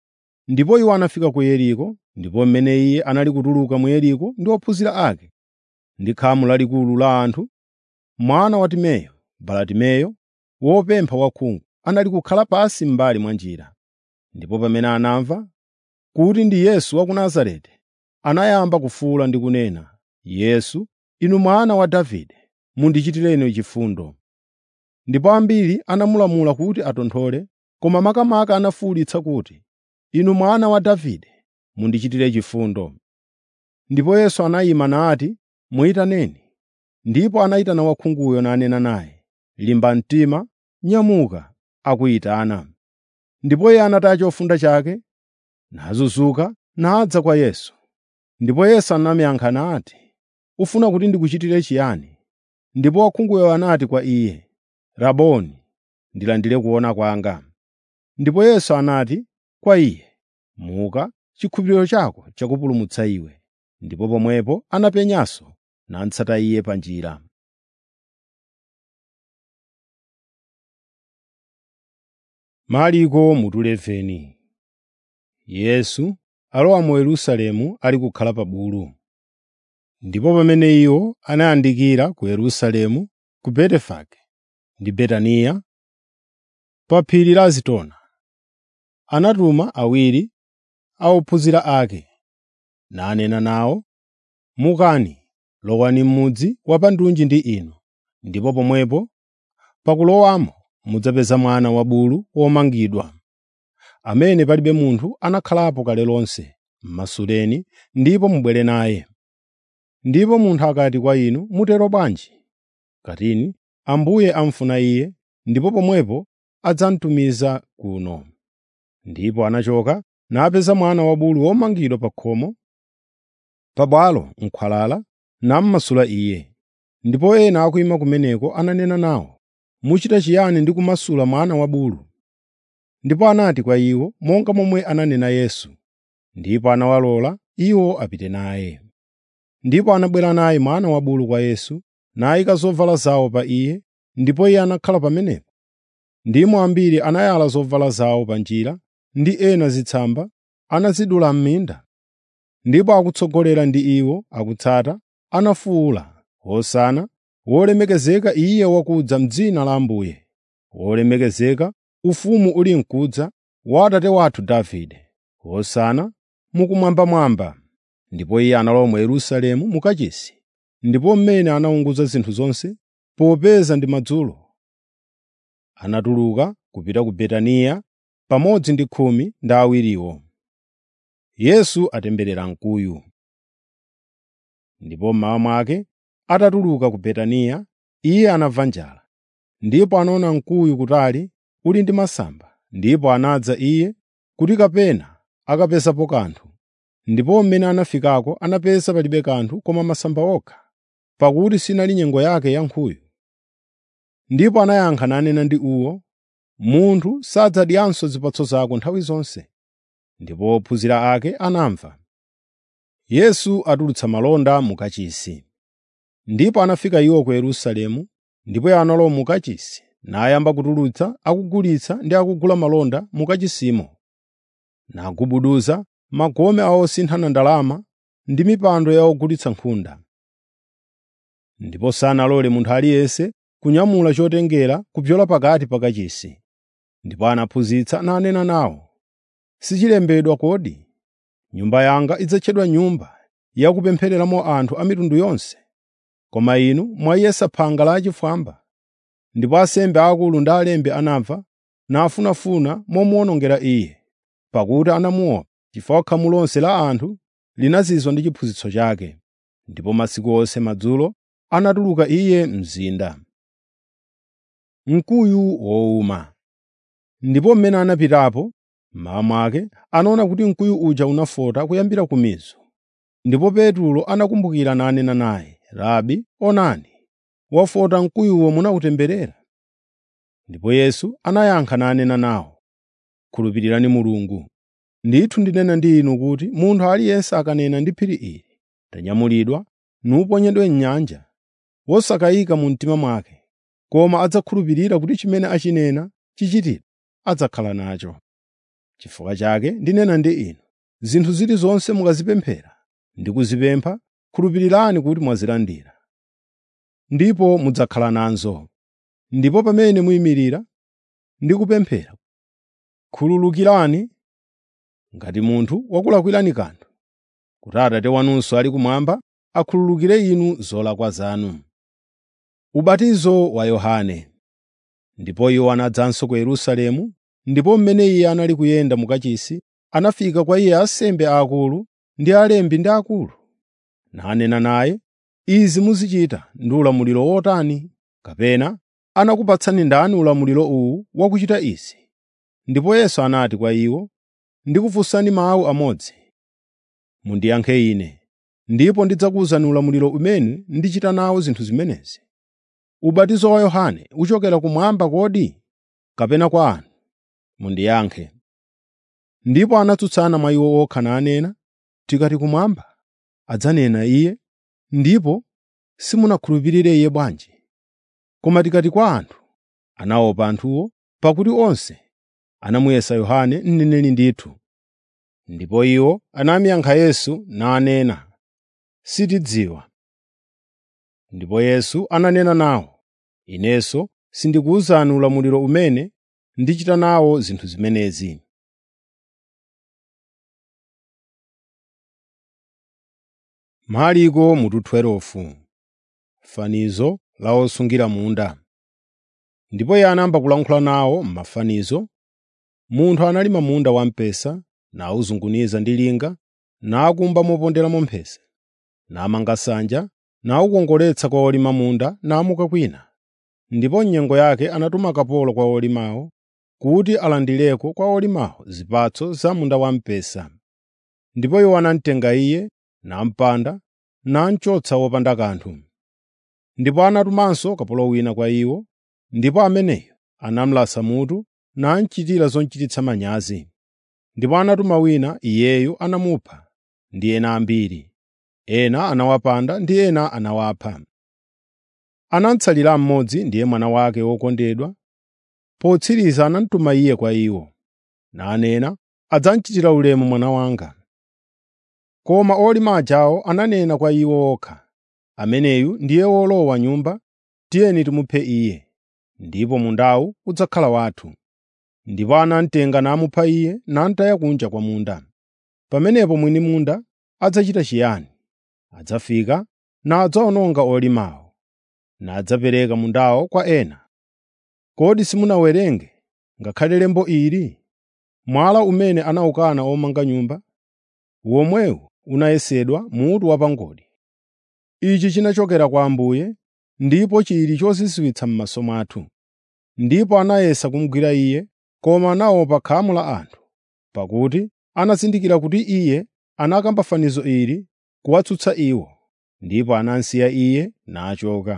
Ndipo iwo anafika ku Yeriko, ndipo mmene iye anali kutuluka mu Yeriko ndi ophunzira ake, ndi khamu lalikulu la anthu, mwana wa Timeyo, Baratimeyo, wopempha wakhungu, anali kukhala pansi m'mbali mwa njira. Ndipo pamene anamva kuti ndi Yesu wa ku Nazareti, anayamba kufuwula ndi kunena, “Yesu, Inu Mwana wa Davide, mundichitireni chifundo.” Ndipo ambiri anamulamula kuti atonthole, koma makamaka anafuwulitsa kuti, “Inu Mwana wa Davide, mundichitire chifundo.” Ndipo Yesu anayima nati, “Muyitaneni.” Ndipo anayitana wakhunguyo nanena naye, “Limba mtima, nyamuka, akuyitana.” Ndipo iye anataya chofunda chake, nazunzuka, nadza kwa Yesu. Ndipo Yesu anamuyankha nati, “Ufuna kuti ndikuchitire chiyani?” Ndipo wakhunguyo anati kwa iye, “Raboni, ndilandire kuona kwanga.” Ndipo Yesu anati kwa iye, “Muka, chikhulupiriro chako chakupulumutsa iwe.” Ndipo pomwepo anapenyanso namutsata iye pa njira. Mariko mutu 11 Yesu alowa mu Yerusalemu ali kukhala pa bulu. Ndipo pamene iwo anayandikira ku Yerusalemu, ku Betefage ndi Betaniya, pa phiri la Zitona, anatuma awiri a ophunzira ake, nanena nawo, “Mukani, lowani m'mudzi wapandunji ndi inu, ndipo pomwepo pakulowamo mudzapeza mwana wabulu womangidwa, amene palibe munthu anakhalapo kale lonse. M'masuleni ndipo mubwere naye. Ndipo munthu akati kwa inu, ‘Mutero bwanji?’ Katini, ‘Ambuye amufuna iye,’ ndipo pomwepo adzamutumiza kuno.” Ndipo anachoka napeza mwana wabulu womangidwa pa khomo pabwalo m'khwalala, namumasula iye. Ndipo ena akuyima kumeneko ananena nawo, “Muchita chiyani ndi kumasula mwana wabulu?” Ndipo anati kwa iwo monga momwe ananena Yesu, ndipo anawalola iwo apite naye. Ndipo anabwera naye mwana wabulu kwa Yesu, nayika zovala zawo pa iye, ndipo iye anakhala pamenepo. Ndimo ambiri anayala zovala zawo pa njira, ndi ena zitsamba anazidula m'minda. Ndipo akutsogolera ndi iwo akutsata, anafuwula, “Hosana!” “Wolemekezeka Iye wakudza m'dzina la Ambuye!” “Wolemekezeka, ufumu uli mkudza wa Atate wathu Davide!” “Hosana mukumwambamwamba!” Ndipo iye analowa mu Yerusalemu mu kachisi, ndipo mmene anaunguza zinthu zonse, popeza ndi madzulo, anatuluka kupita ku Betaniya pamodzi ndi khumi ndi awiriwo. Yesu atemberera mkuyu. Ndipo mmawa mwake atatuluka ku Betaniya, iye anamva njala. Ndipo anaona mkuyu kutali uli ndi masamba, ndipo anadza iye kuti kapena akapezapo kanthu. Ndipo mmene anafikako anapeza palibe kanthu koma masamba okha, pakuti sinali nyengo yake ya nkhuyu. Ndipo anayankha nanena ndi uwo, “Munthu sadzadyanso zipatso zako nthawi zonse.” Ndipo ophunzira ake anamva. Yesu atulutsa malonda mu kachisi. Ndipo anafika iwo ku Yerusalemu, ndipo iye analowa mu kachisi, nayamba kutulutsa akugulitsa ndi akugula malonda mu kachisimo, nagubuduza magome a osinthana ndalama ndi mipando ya ogulitsa nkhunda. Ndipo sanalole munthu aliyense kunyamula chotengera kupyola pakati pa kachisi. Ndipo anaphunzitsa nanena nawo, “Sichilembedwa kodi, ‘Nyumba yanga idzatchedwa nyumba yakupemphereramo anthu a mitundu yonse?’ Koma inu mwayesa phanga lachifwamba.” Ndipo ansembe aakulu ndi alembi anamva nafunafuna momuwonongera Iye, pakuti anamuopa, chifukwa khamu lonse la anthu linazizwa ndi chiphunzitso chake. Ndipo masiku onse madzulo anatuluka Iye mzinda. Mkuyu wowuma Ndipo mmene anapitapo, mmawa mwake anaona kuti mkuyu uja unafota kuyambira kumizu. Ndipo Petro anakumbukira nanena naye, “Rabi, onani, wafota mkuyuwo munawutemberera.” Ndipo Yesu anayankha nanena nawo, “Khulupirirani Mulungu. Ndithu ndinena ndi inu kuti munthu aliyense akanena ndi phiri ili, ‘Tanyamulidwa nuponyedwe m'nyanja,’ wosakayika mu mtima mwake, koma adzakhulupirira kuti chimene achinena chichitidwe, adzakhala nacho. Chifukwa chake ndinena ndi inu, zinthu zilizonse mukazipemphera ndi kuzipempha, khulupirirani kuti mwazilandira, ndipo mudzakhala nazo. Ndipo pamene muyimirira ndi kupemphera, khululukirani ngati munthu wakulakwirani kanthu, kuti Atate wanunso ali kumwamba akhululukire inu zolakwa zanu. Ubatizo wa Yohane Ndipo iwo anadzanso ku Yerusalemu, ndipo mmene iye anali kuyenda mu kachisi, anafika kwa iye ansembe aakulu ndi alembi ndi akulu, nanena naye, “Izi muzichita ndi ulamuliro wotani? Kapena anakupatsani ndani ulamuliro uwu wakuchita izi?” Ndipo Yesu anati kwa iwo, “Ndikufunsani mawu amodzi. Mundiyankhe Ine, ndipo ndidzakuwuzani ulamuliro umene ndichita nawo zinthu zimenezi. Ubatizo wa Yohane uchokera kumwamba kodi, kapena kwa anthu? Mundiyankhe.” Ndipo anatsutsana mwa iwo okha nanena, “Tikati kumwamba, adzanena Iye, ndipo simunakhulupirire Iye bwanji? Koma tikati kwa anthu, anaopa anthuwo, pakuti onse anamuyesa Yohane mneneri ndithu.” Ndipo iwo anamuyankha Yesu nanena, “Sitidziwa.” Ndipo Yesu ananena nawo, “Inenso sindikuwuzani ulamuliro umene ndichita nawo zinthu zimenezi.” Marko mutu 12 Fanizo la osungira munda Ndipo iye anayamba kulankhula nawo m'mafanizo. Munthu analima munda wamphesa, nawuzunguniza ndi linga, nakumba moponderamo mphesa, namanga nsanja, nawukongoletsa kwa olima munda namuka kwina. Ndipo m'nyengo yake anatuma kapolo kwa olimawo, kuti alandireko kwa olimawo zipatso za munda wamphesa. Ndipo iwo anamutenga iye, namupanda, namuchotsa wopanda kanthu. Ndipo anatumanso kapolo wina kwa iwo, ndipo ameneyo anamulasa mutu namuchitira zochititsa manyazi. Ndipo anatuma wina, iyeyu anamupha, ndi ena ambiri. Ena anawapanda ndi ena anawapha. Anamutsalira mmodzi, ndiye mwana wake wokondedwa. Potsiriza anamutuma iye kwa iwo, nanena, “Adzamuchitira ulemu mwana wanga.” Koma olima ajawo ananena kwa iwo okha, “Ameneyu ndiye wolowa nyumba, tiyeni timuphe iye, ndipo mundawu udzakhala wathu.” Ndipo anamutenga namupha iye namutaya kunja kwa munda. Pamenepo mwini munda adzachita chiyani? Adzafika nadzawononga olimawo, nadzapereka mundawo kwa ena. Kodi simunawerenge ngakhale lembo ili? Mwala umene anawukana omanga nyumba, womwewu unayesedwa mutu wapangodi. Ichi chinachokera kwa Ambuye, ndipo chili chozizwitsa m'maso mwathu. Ndipo anayesa kumugwira iye, koma anaopa khamu la anthu, pakuti anazindikira kuti iye anakamba fanizo ili kuwatsutsa iwo, ndipo anamsiya iye nachoka.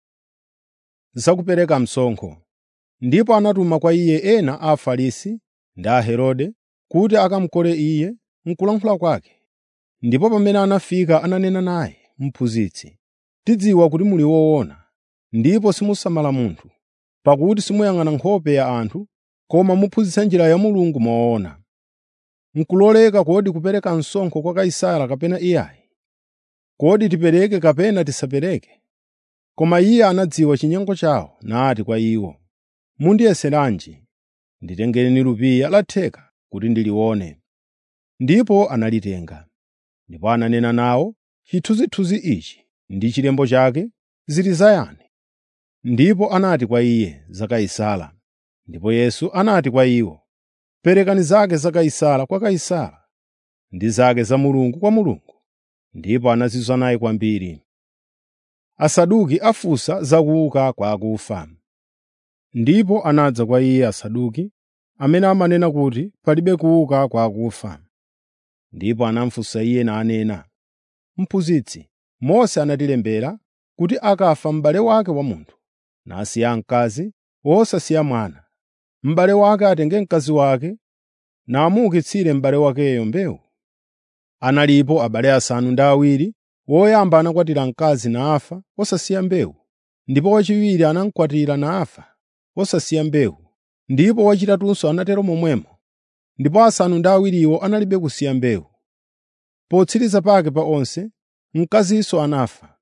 Zakupereka msonkho Ndipo anatuma kwa iye ena a Afarisi ndi a Herode kuti akamukole iye m'kulankhula kwake. Ndipo pamene anafika ananena naye, “Mphunzitsi, tidziwa kuti muli woona, ndipo simusamala munthu, pakuti simuyang'ana nkhope ya anthu, koma muphunzitsa njira ya Mulungu moona. N'kuloleka kodi kupereka msonkho kwa Kaisara kapena iyayi? Kodi tipereke kapena tisapereke?” Koma iye anadziwa chinyengo chawo nati kwa iwo, “Mundiyeseranji? Nditengereni lupiya la theka kuti ndilione.” Ndipo analitenga. Ndipo ananena nawo, “Chithunzithunzi ichi ndi chilembo chake zili zayani?” Ndipo anati kwa iye, “Za Kaisara.” Ndipo Yesu anati kwa iwo, “Perekani zake za Kaisara kwa Kaisara, ndi zake za Mulungu kwa Mulungu.” Ndipo anazizwa naye kwambiri. Asaduki afunsa za kuuka kwa akufa. Ndipo anadza kwa iye Asaduki, amene amanena kuti palibe kuuka kwa akufa. Ndipo anamufunsa iye nanena, “Mphunzitsi, Mose anatilembera kuti akafa m'bale wake wa munthu, nasiya mkazi wosasiya mwana, m'bale wake atenge mkazi wake namuukitsire m'bale wakeyo mbewu. Analipo abale asanu ndi awiri, woyamba anakwatira mkazi nafa wosasiya mbewu, ndipo wachiwiri anamukwatira nafa wosasiya mbewu, ndipo wachitatunso anatero momwemo, ndipo asanu ndi awiriwo analibe kusiya mbewu. Potsiriza pake pa onse, mkazinso anafa.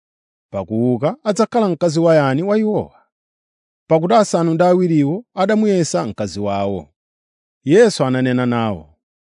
Pakuuka adzakhala mkazi wa yani wa iwowa? Pakuti asanu ndi awiriwo adamuyesa mkazi wawo. Yesu ananena nawo,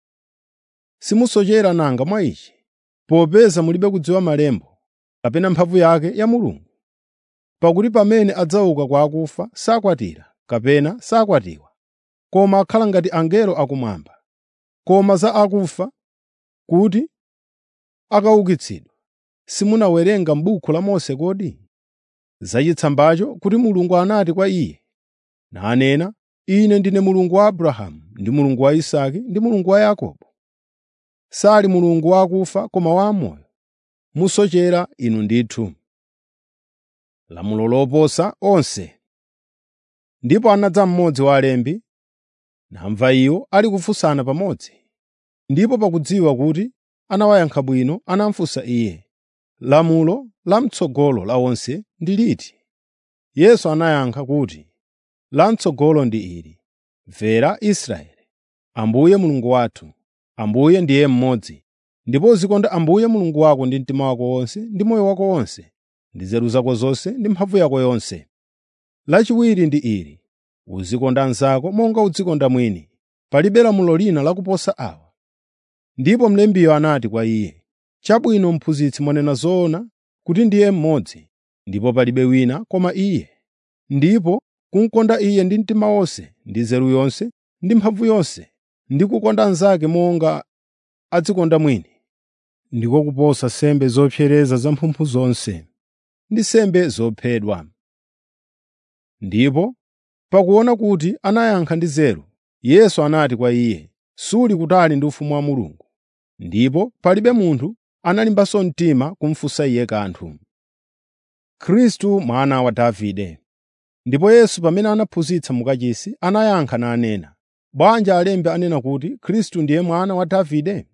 “Simusochera nanga mwa ichi, popeza mulibe kudziwa malembo kapena mphamvu yake ya Mulungu. Pakuti pamene adzauka kwa akufa sakwatira kapena sakwatiwa, koma akhala ngati angelo akumwamba. Koma za akufa kuti akaukitsidwa, simunawerenga m'buku la Mose kodi? Zachitsambacho kuti Mulungu anati kwa iye, nanena, ‘Ine ndine Mulungu wa Abrahamu, ndi Mulungu wa Isake, ndi Mulungu wa Yakobo.’ Sali Mulungu wa akufa koma wa amoyo. Musochera inu ndithu. Lamulo loposa onse Ndipo anadza mmodzi wa alembi, namva iwo ali kufunsana pamodzi. Ndipo pakudziwa kuti anawayankha bwino, anamufunsa iye, “Lamulo lam'tsogolo la onse ndi liti?” Yesu anayankha kuti, “Lam'tsogolo ndi ili: Mvera Israeli, Ambuye Mulungu wathu, Ambuye ndiye mmodzi. Ndipo uzikonda Ambuye Mulungu wako ndi mtima wako wonse, ndi moyo wako wonse, ndi nzeru zako zonse, ndi mphamvu yako yonse. Lachiwiri ndi ili: Uzikonda anzako monga udzikonda mwini. Palibe lamulo lina lakuposa awa.” Ndipo mlembiyo anati kwa iye, “Chabwino Mphunzitsi mwanena zoona kuti ndiye mmodzi, ndipo palibe wina koma Iye. Ndipo kumukonda Iye ndi mtima wonse, ndi nzeru yonse, ndi mphamvu yonse, ndi kukonda anzake monga adzikonda mwini, ndiko kuposa nsembe zopsereza zamphumphu zonse ndi nsembe zophedwa.” Ndipo pakuona kuti anayankha ndi nzeru, Yesu anati kwa iye, “Suli kutali ndi ufumu wa Mulungu.” Ndipo palibe munthu analimbanso mtima kumufunsa iye kanthu. Khristu mwana wa Davide Ndipo Yesu pamene anaphunzitsa mu kachisi anayankha nanena, “Bwanji alembi anena kuti Khristu ndiye mwana wa Davide?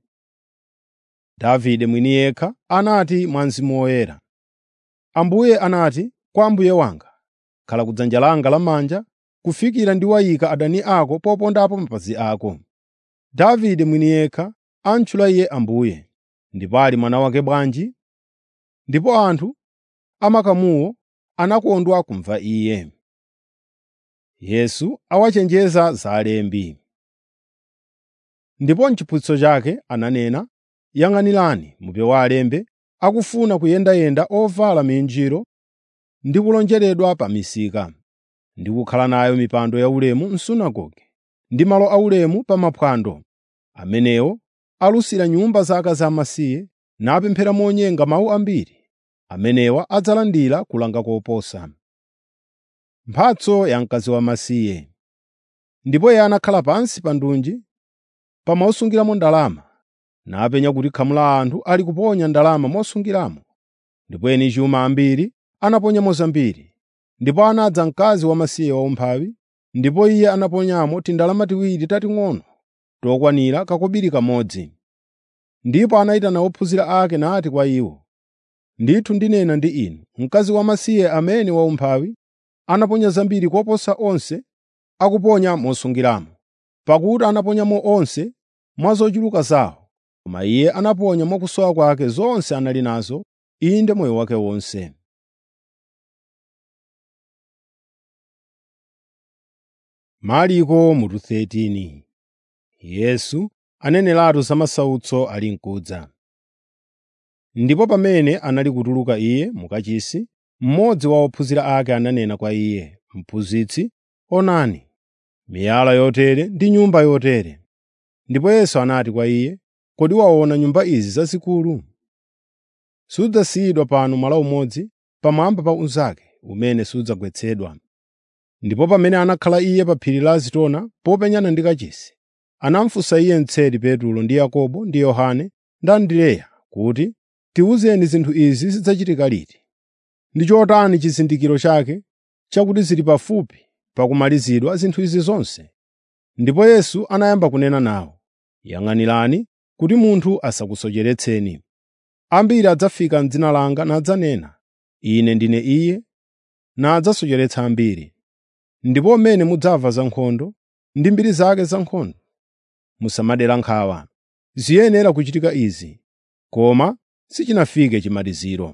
Davide mwini yekha anati mwa Mzimu Woyera, Ambuye anati kwa Mbuye wanga, ‘Khala kudzanja langa lamanja kufikira ndiwayika adani ako popondapo mapazi ako.’ Davide mwini yekha amutchula Iye Ambuye. Ndipo ali mwana wake bwanji?” Ndipo anthu amakamuwo anakondwa kumva Iye. Yesu awachenjeza za alembi. Ndipo m'chiphunzitso chake ananena, “Yang'anirani mupewe alembi akufuna kuyendayenda ovala minjiro ndi kulonjeredwa pa misika, ndi kukhala nayo mipando yaulemu m'sunagoge ndi malo aulemu pa maphwando. Amenewo alusira nyumba za akazi amasiye napemphera monyenga mawu ambiri. Amenewa adzalandira kulanga koposa. Mphatso ya mkazi wamasiye ndipo iye anakhala pansi pa ndunji pa mosungiramo ndalama, napenya kuti khamu la anthu ali kuponya ndalama mosungiramo. Ndipo eni chuma ambiri anaponyamo zambiri. Ndipo anadza mkazi wamasiye waumphawi, ndipo iye anaponyamo tindalama tiwiri tating'ono tokwanira kakobiri kamodzi. Ndipo anayitana ophunzira ake nati kwa iwo, “Ndithu ndinena ndi inu, mkazi wamasiye amene waumphawi anaponya zambiri koposa onse akuponya mosungiramo, pakuti anaponyamo onse mwa zochuluka zawo, koma iye anaponya mwa kusowa kwake zonse anali nazo, inde moyo wake wonse.” Marko mutu 13 Yesu aneneratu za masautso ali mkudza. Ndipo pamene anali kutuluka iye mu kachisi, mmodzi wa ophunzira ake ananena kwa iye, “Mphunzitsi, onani, miyala yotere ndi nyumba yotere.” Ndipo Yesu anati kwa iye, “Kodi waona nyumba izi zazikulu? Sudzasiyidwa pano mwala umodzi pamwamba pa unzake umene sudzagwetsedwa.” Ndipo pamene anakhala iye pa phiri la Zitona popenyana ndi kachisi, anamufunsa iye mtseri Petro ndi Yakobo ndi Yohane ndi Andreya kuti, “Tiwuzeni zinthu izi zidzachitika liti? Ndi chotani chizindikiro chake chakuti zili pafupi pakumalizidwa zinthu izi zonse?” Ndipo Yesu anayamba kunena nawo, “Yang'anirani kuti munthu asakusocheretseni. Ambiri adzafika m'dzina langa nadzanena, ‘Ine ndine Iye,’ nadzasocheretsa ambiri. Ndipo mmene mudzamva za nkhondo ndi mbiri zake za nkhondo, musamadera nkhawa. Ziyenera kuchitika izi, koma sichinafike chimaliziro.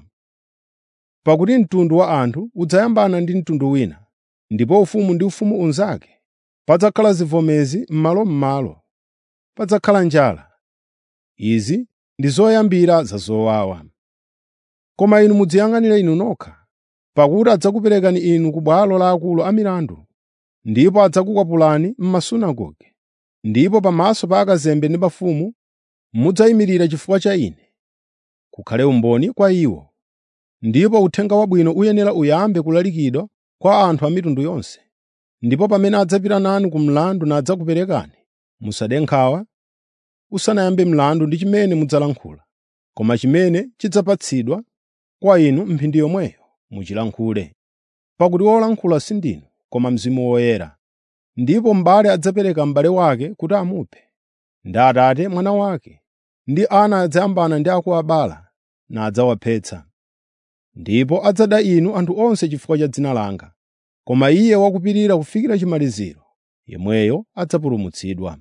Pakuti mtundu wa anthu udzayambana ndi mtundu wina, ndipo ufumu ndi ufumu unzake. Padzakhala zivomezi m'malo-m'malo, padzakhala njala. Izi ndi zoyambira za zowawa. Koma inu mudziyang'anire inu nokha, pakuti adzakuperekani inu ku bwalo la akulu amilandu, ndipo adzakukwapulani m'masunagoge. Ndipo pamaso pa akazembe ndi mafumu mudzayimirira chifukwa cha Ine, kukhale umboni kwa iwo. Ndipo uthenga wabwino uyenera uyambe kulalikidwa kwa anthu a mitundu yonse. Ndipo pamene adzapita nanu ku mlandu nadzakuperekani, musade nkhawa, usanayambe mlandu ndi chimene mudzalankhula, koma chimene chidzapatsidwa kwa inu m'mphindi yomweyo muchilankhule. Pakuti wolankhula si ndinu, koma Mzimu Woyera. Ndipo m'bale adzapereka m'bale wake kuti amuphe, ndi atate mwana wake, ndi ana adzayambana ndi akuwabala nadzawaphetsa. Ndipo adzada inu anthu onse chifukwa cha dzina langa, koma iye wakupirira kufikira chimaliziro, yemweyo adzapulumutsidwa.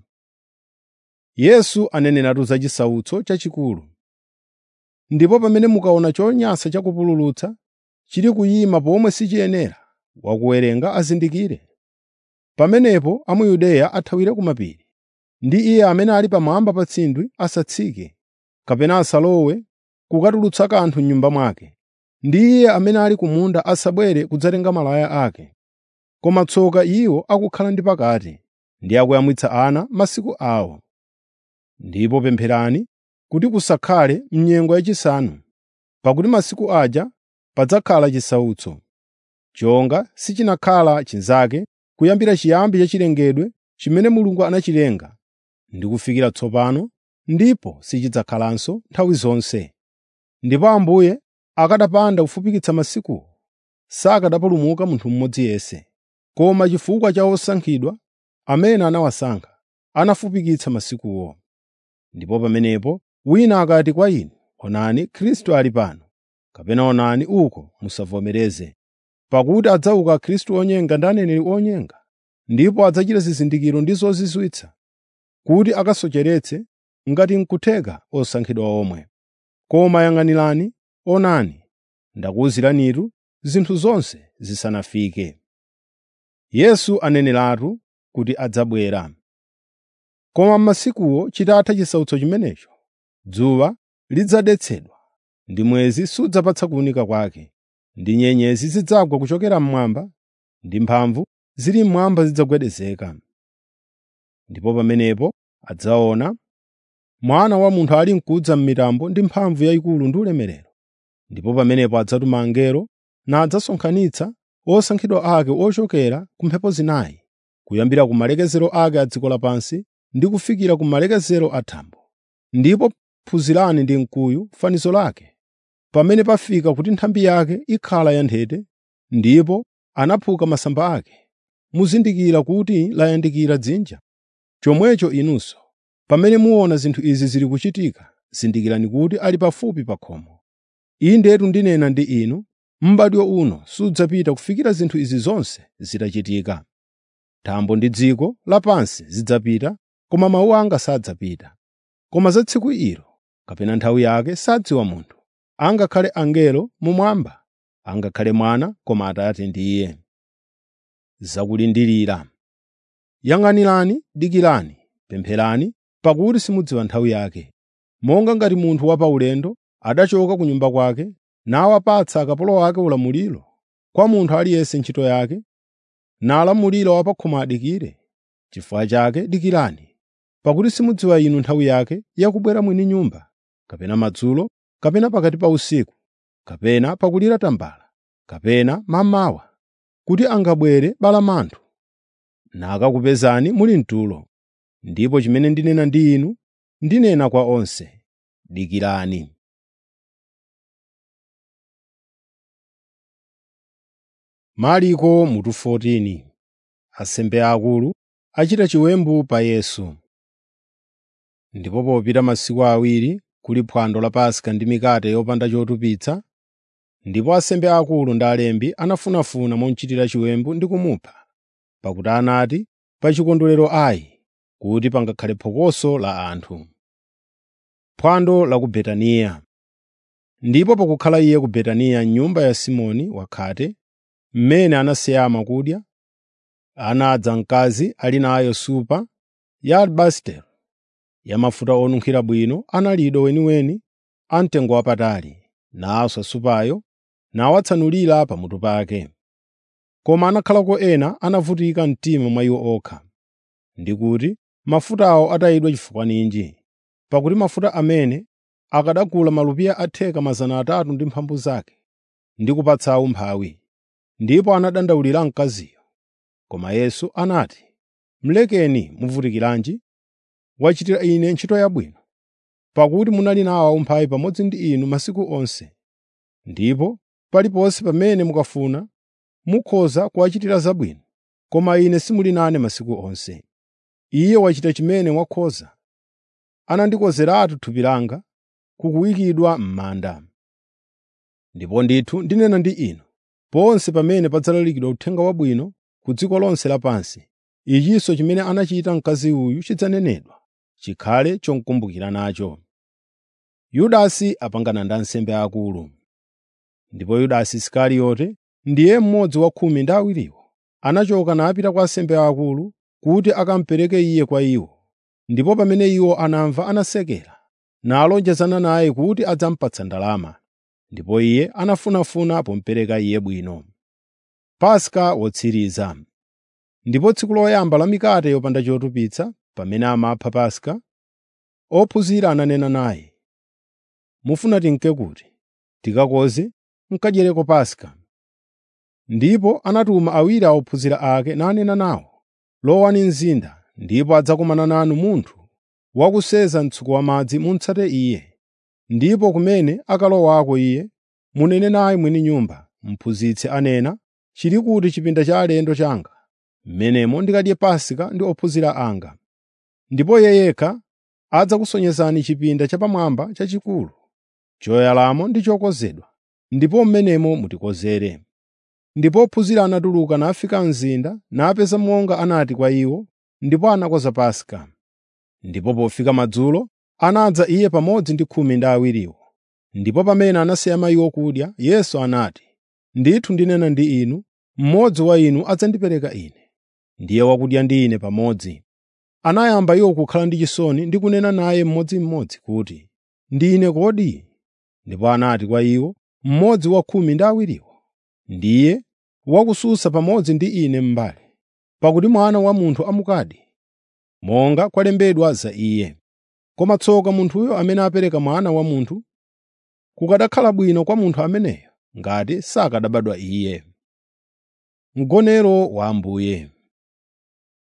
Yesu aneneratu za chisautso chachikulu. Ndipo pamene mukaona chonyansa chakupululutsa chili kuyima pomwe sichiyenera, wakuwerenga azindikire. Pamenepo a mu Yudeya athawire ku mapiri, ndi iye amene ali pamwamba pa tsindwi asatsike, kapena asalowe kukatulutsa kanthu m'nyumba mwake, ndi iye amene ali ku munda asabwere kudzatenga malaya ake. Koma tsoka iwo akukhala ndi pakati, ndi akuyamwitsa ana masiku awo. Ndipo pempherani kuti kusakhale m'nyengo yachisanu, pakuti masiku aja padzakhala chisautso, chonga sichinakhala chinzake kuyambira chiyambi cha chilengedwe chimene Mulungu anachilenga, ndi kufikira tsopano, ndipo sichidzakhalanso nthawi zonse. Ndipo Ambuye akanapanda kufupikitsa masikuwo, sakanapulumuka munthu mmodzi yense. Koma chifukwa cha osankhidwa amene anawasankha, anafupikitsa masikuwo. Ndipo pamenepo wina akati kwa inu, “Onani, Khristu ali pano,” kapena “Onani uko,” musavomereze. Pakuti adzauka Khristu onyenga ndi aneneri onyenga, ndipo adzachita zizindikiro ndi zozizwitsa, kuti akasocheretse ngati n'kutheka osankhidwa omwe. Koma yang'anirani, onani, ndakuwuziranitu zinthu zonse zisanafike. Yesu aneneratu kuti adzabwera. Koma m'masikuwo chitatha chisautso chimenecho, dzuwa lidzadetsedwa, ndi mwezi sudzapatsa kuwunika kwake, ndi nyenyezi zidzagwa kuchokera mmwamba, ndi mphamvu zili mmwamba zidzagwedezeka. Ndipo pamenepo adzaona Mwana wa Munthu ali mkudza m'mitambo ndi mphamvu yayikulu ndi ulemerero. Ndipo pamenepo adzatuma angelo nadzasonkhanitsa osankhidwa ake ochokera ku mphepo zinayi, kuyambira ku malekezero ake a dziko lapansi ndi kufikira ku malekezero a thambo. Ndipo phunzirani ndi mkuyu fanizo lake, pamene pafika kuti nthambi yake ikhala yanthete, ndipo anaphuka masamba ake. Muzindikira kuti layandikira dzinja. Chomwecho inunso, pamene muona zinthu izi zili kuchitika, zindikirani kuti ali pafupi pa khomo. Indetu ndinena ndi inu, m'badwo uno sudzapita kufikira zinthu izi zonse zitachitika. Thambo ndi dziko lapansi zidzapita, koma mawu anga sadzapita. Koma za tsiku ilo, kapena nthawi yake sadziwa munthu, angakhale angelo mumwamba, angakhale mwana, koma Atate ndiye. Zakulindirira Yang'anirani, dikirani, pempherani, pakuti simudziwa nthawi yake. Monga ngati munthu wa paulendo adachoka ku nyumba kwake, nawapatsa akapolo ake ulamuliro, kwa munthu aliyense ntchito yake, nalamulira wa pa khomo adikire. Chifukwa chake dikirani, pakuti simudziwa inu nthawi yake yakubwera mwini nyumba, kapena madzulo, kapena pakati pa usiku, kapena pakulira tambala, kapena mammawa, kuti angabwere balamanthu nakakupezani muli mtulo. Ndipo chimene ndinena ndi inu, ndinena kwa onse: dikirani. Marko mutu 14 Asembe akulu achita chiwembu pa Yesu. Ndipo popita masiku awiri kuli phwando la Paska ndi mikate yopanda chotupitsa, ndipo asembe akulu ndi alembi anafunafuna momuchitira chiwembu ndi kumupha, pakuti anati, “Pa chikondwerero ayi, kuti pangakhale phokoso la anthu.” Phwando la ku Betaniya Ndipo pakukhala iye ku Betaniya m'nyumba ya Simoni wakhate, mmene anasiyama kudya, anadza mkazi ali nayo supa ya alabasitero yamafuta onunkhira bwino analido weniweni amtengo wapatali, naswa supayo nawatsanulira pamutu pake. Koma anakhalako ena anavutika mtima mwa iwo okha, ndi kuti mafutawo atayidwa chifukwa ninji, pakuti mafuta amene akanagula malupiya atheka 300 ndi mphambu zake, ndi kupatsa umphawi. Ndipo anadandaulira mkaziyo. Koma Yesu anati, “Mulekeni muvutikiranji? Wachitira ine ntchito yabwino, pakuti munali nawo umphawi pamodzi ndi inu masiku onse. Ndipo paliponse pamene mukafuna mukhoza kuwachitira zabwino, koma ine simuli nane masiku onse. Iye wachita chimene wakhoza. Anandikozeratu thupi langa kukuyikidwa m'manda. Ndipo ndithu ndinena ndi inu, ponse pamene padzalalikidwa uthenga wabwino ku dziko lonse lapansi, ichinso chimene anachita mkazi uyu chidzanenedwa, chikhale chomkumbukira nacho. Yudasi apangana ndi ansembe akulu. Ndipo Yudasi Isikarioti, ndiye mmodzi wa khumi ndi awiriwo, anachoka napita kwa ansembe akulu kuti akamupereke iye kwa iwo. Ndipo pamene iwo anamva anasekera, nalonjezana naye kuti adzamupatsa ndalama. Ndipo iye anafunafuna pomupereka iye bwino. Paska wotsiriza Ndipo tsiku loyamba la mikate yopanda chotupitsa, pamene amapha Paska, ophunzira ananena naye, “Mufuna tinke kuti tikakoze n'kadyereko Paska.” Ndipo anatuma awiri a ophunzira ake nanena nawo, “Lowani mzinda, ndipo adzakumana nanu munthu wakuseza mtsuko wamadzi mutsate iye. Ndipo kumene akalowako iye, munene naye mwini nyumba, ‘Mphunzitsi anena, chili kuti chipinda cha alendo changa, m'menemo ndikadye Paska ndi ophunzira anga.’ Ndipo iye yekha adzakusonyezani chipinda chapamwamba chachikulu, choyalamo ndi chokonzedwa, ndipo m'menemo mutikozere.” Ndipo ophunzira anatuluka nafika mzinda napeza monga anati kwa iwo, ndipo anakonza Paska. Ndipo pofika madzulo, anadza iye pamodzi ndi khumi ndi awiriwo. Ndipo pamene anasiyama iwo kudya, Yesu anati, “Ndithu ndinena ndi inu, mmodzi wa inu adzandipereka Ine, ndiye wakudya ndi Ine pamodzi.” Anayamba iwo kukhala ndi chisoni ndi kunena naye mmodzimmodzi kuti, “Ndine kodi?” Ndipo anati kwa iwo, “Mmodzi wa khumi ndi awiriwo ndiye wakusunsa pamodzi ndi Ine m'mbale, pakuti Mwana wa Munthu amukadi, monga kwalembedwa za Iye. Koma tsoka munthuyo amene apereka Mwana wa Munthu! Kukanakhala bwino kwa munthu ameneyo ngati sakanabadwa Iye.” Mgonero wa Ambuye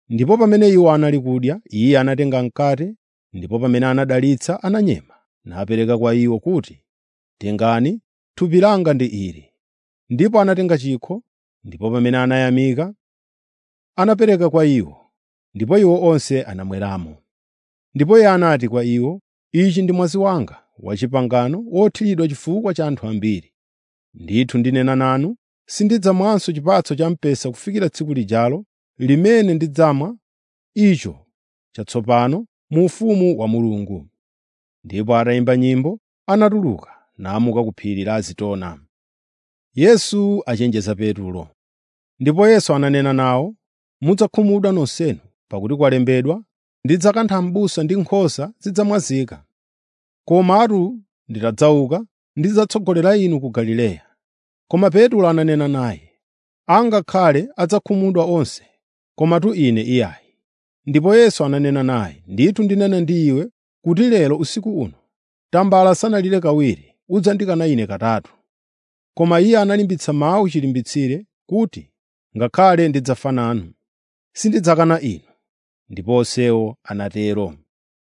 Ndipo pamene iwo anali kudya, Iye anatenga mkate, ndipo pamene anadalitsa ananyema, napereka kwa iwo kuti, “Tengani, thupi langa ndi ili.” Ndipo anatenga chikho, ndipo pamene anayamika, anapereka kwa iwo, ndipo iwo onse anamweramo. Ndipo Iye anati kwa iwo, “Ichi ndi mwazi wanga wa pangano wothiridwa chifukwa cha anthu ambiri. Ndithu ndinena nanu, sindidzamwanso chipatso cha mpesa kufikira tsiku lijalo limene ndidzamwa icho chatsopano mu ufumu wa Mulungu.” Ndipo atayimba nyimbo, anatuluka namuka ku phiri la Azitona. Yesu achenjeza Petulo. Ndipo Yesu ananena nawo, “Mudzakhumudwa nonsenu, pakuti kwalembedwa, ‘Ndidzakantha m'busa ndi nkhosa zidzamwazika.’ Komatu nditadzauka, ndidzatsogolera inu ku Galileya.” Koma Petulo ananena naye, “Angakhale adzakhumudwa onse, komatu ine iyayi.” Ndipo Yesu ananena naye, “Ndithu ndinena ndi iwe kuti lero usiku uno, tambala sanalire kawiri, udzandikana Ine katatu.” Koma iye analimbitsa mawu chilimbitsire kuti, “Ngakhale ndidzafa nanu, sindidzakana inu.” Ndipo onsewo anatero.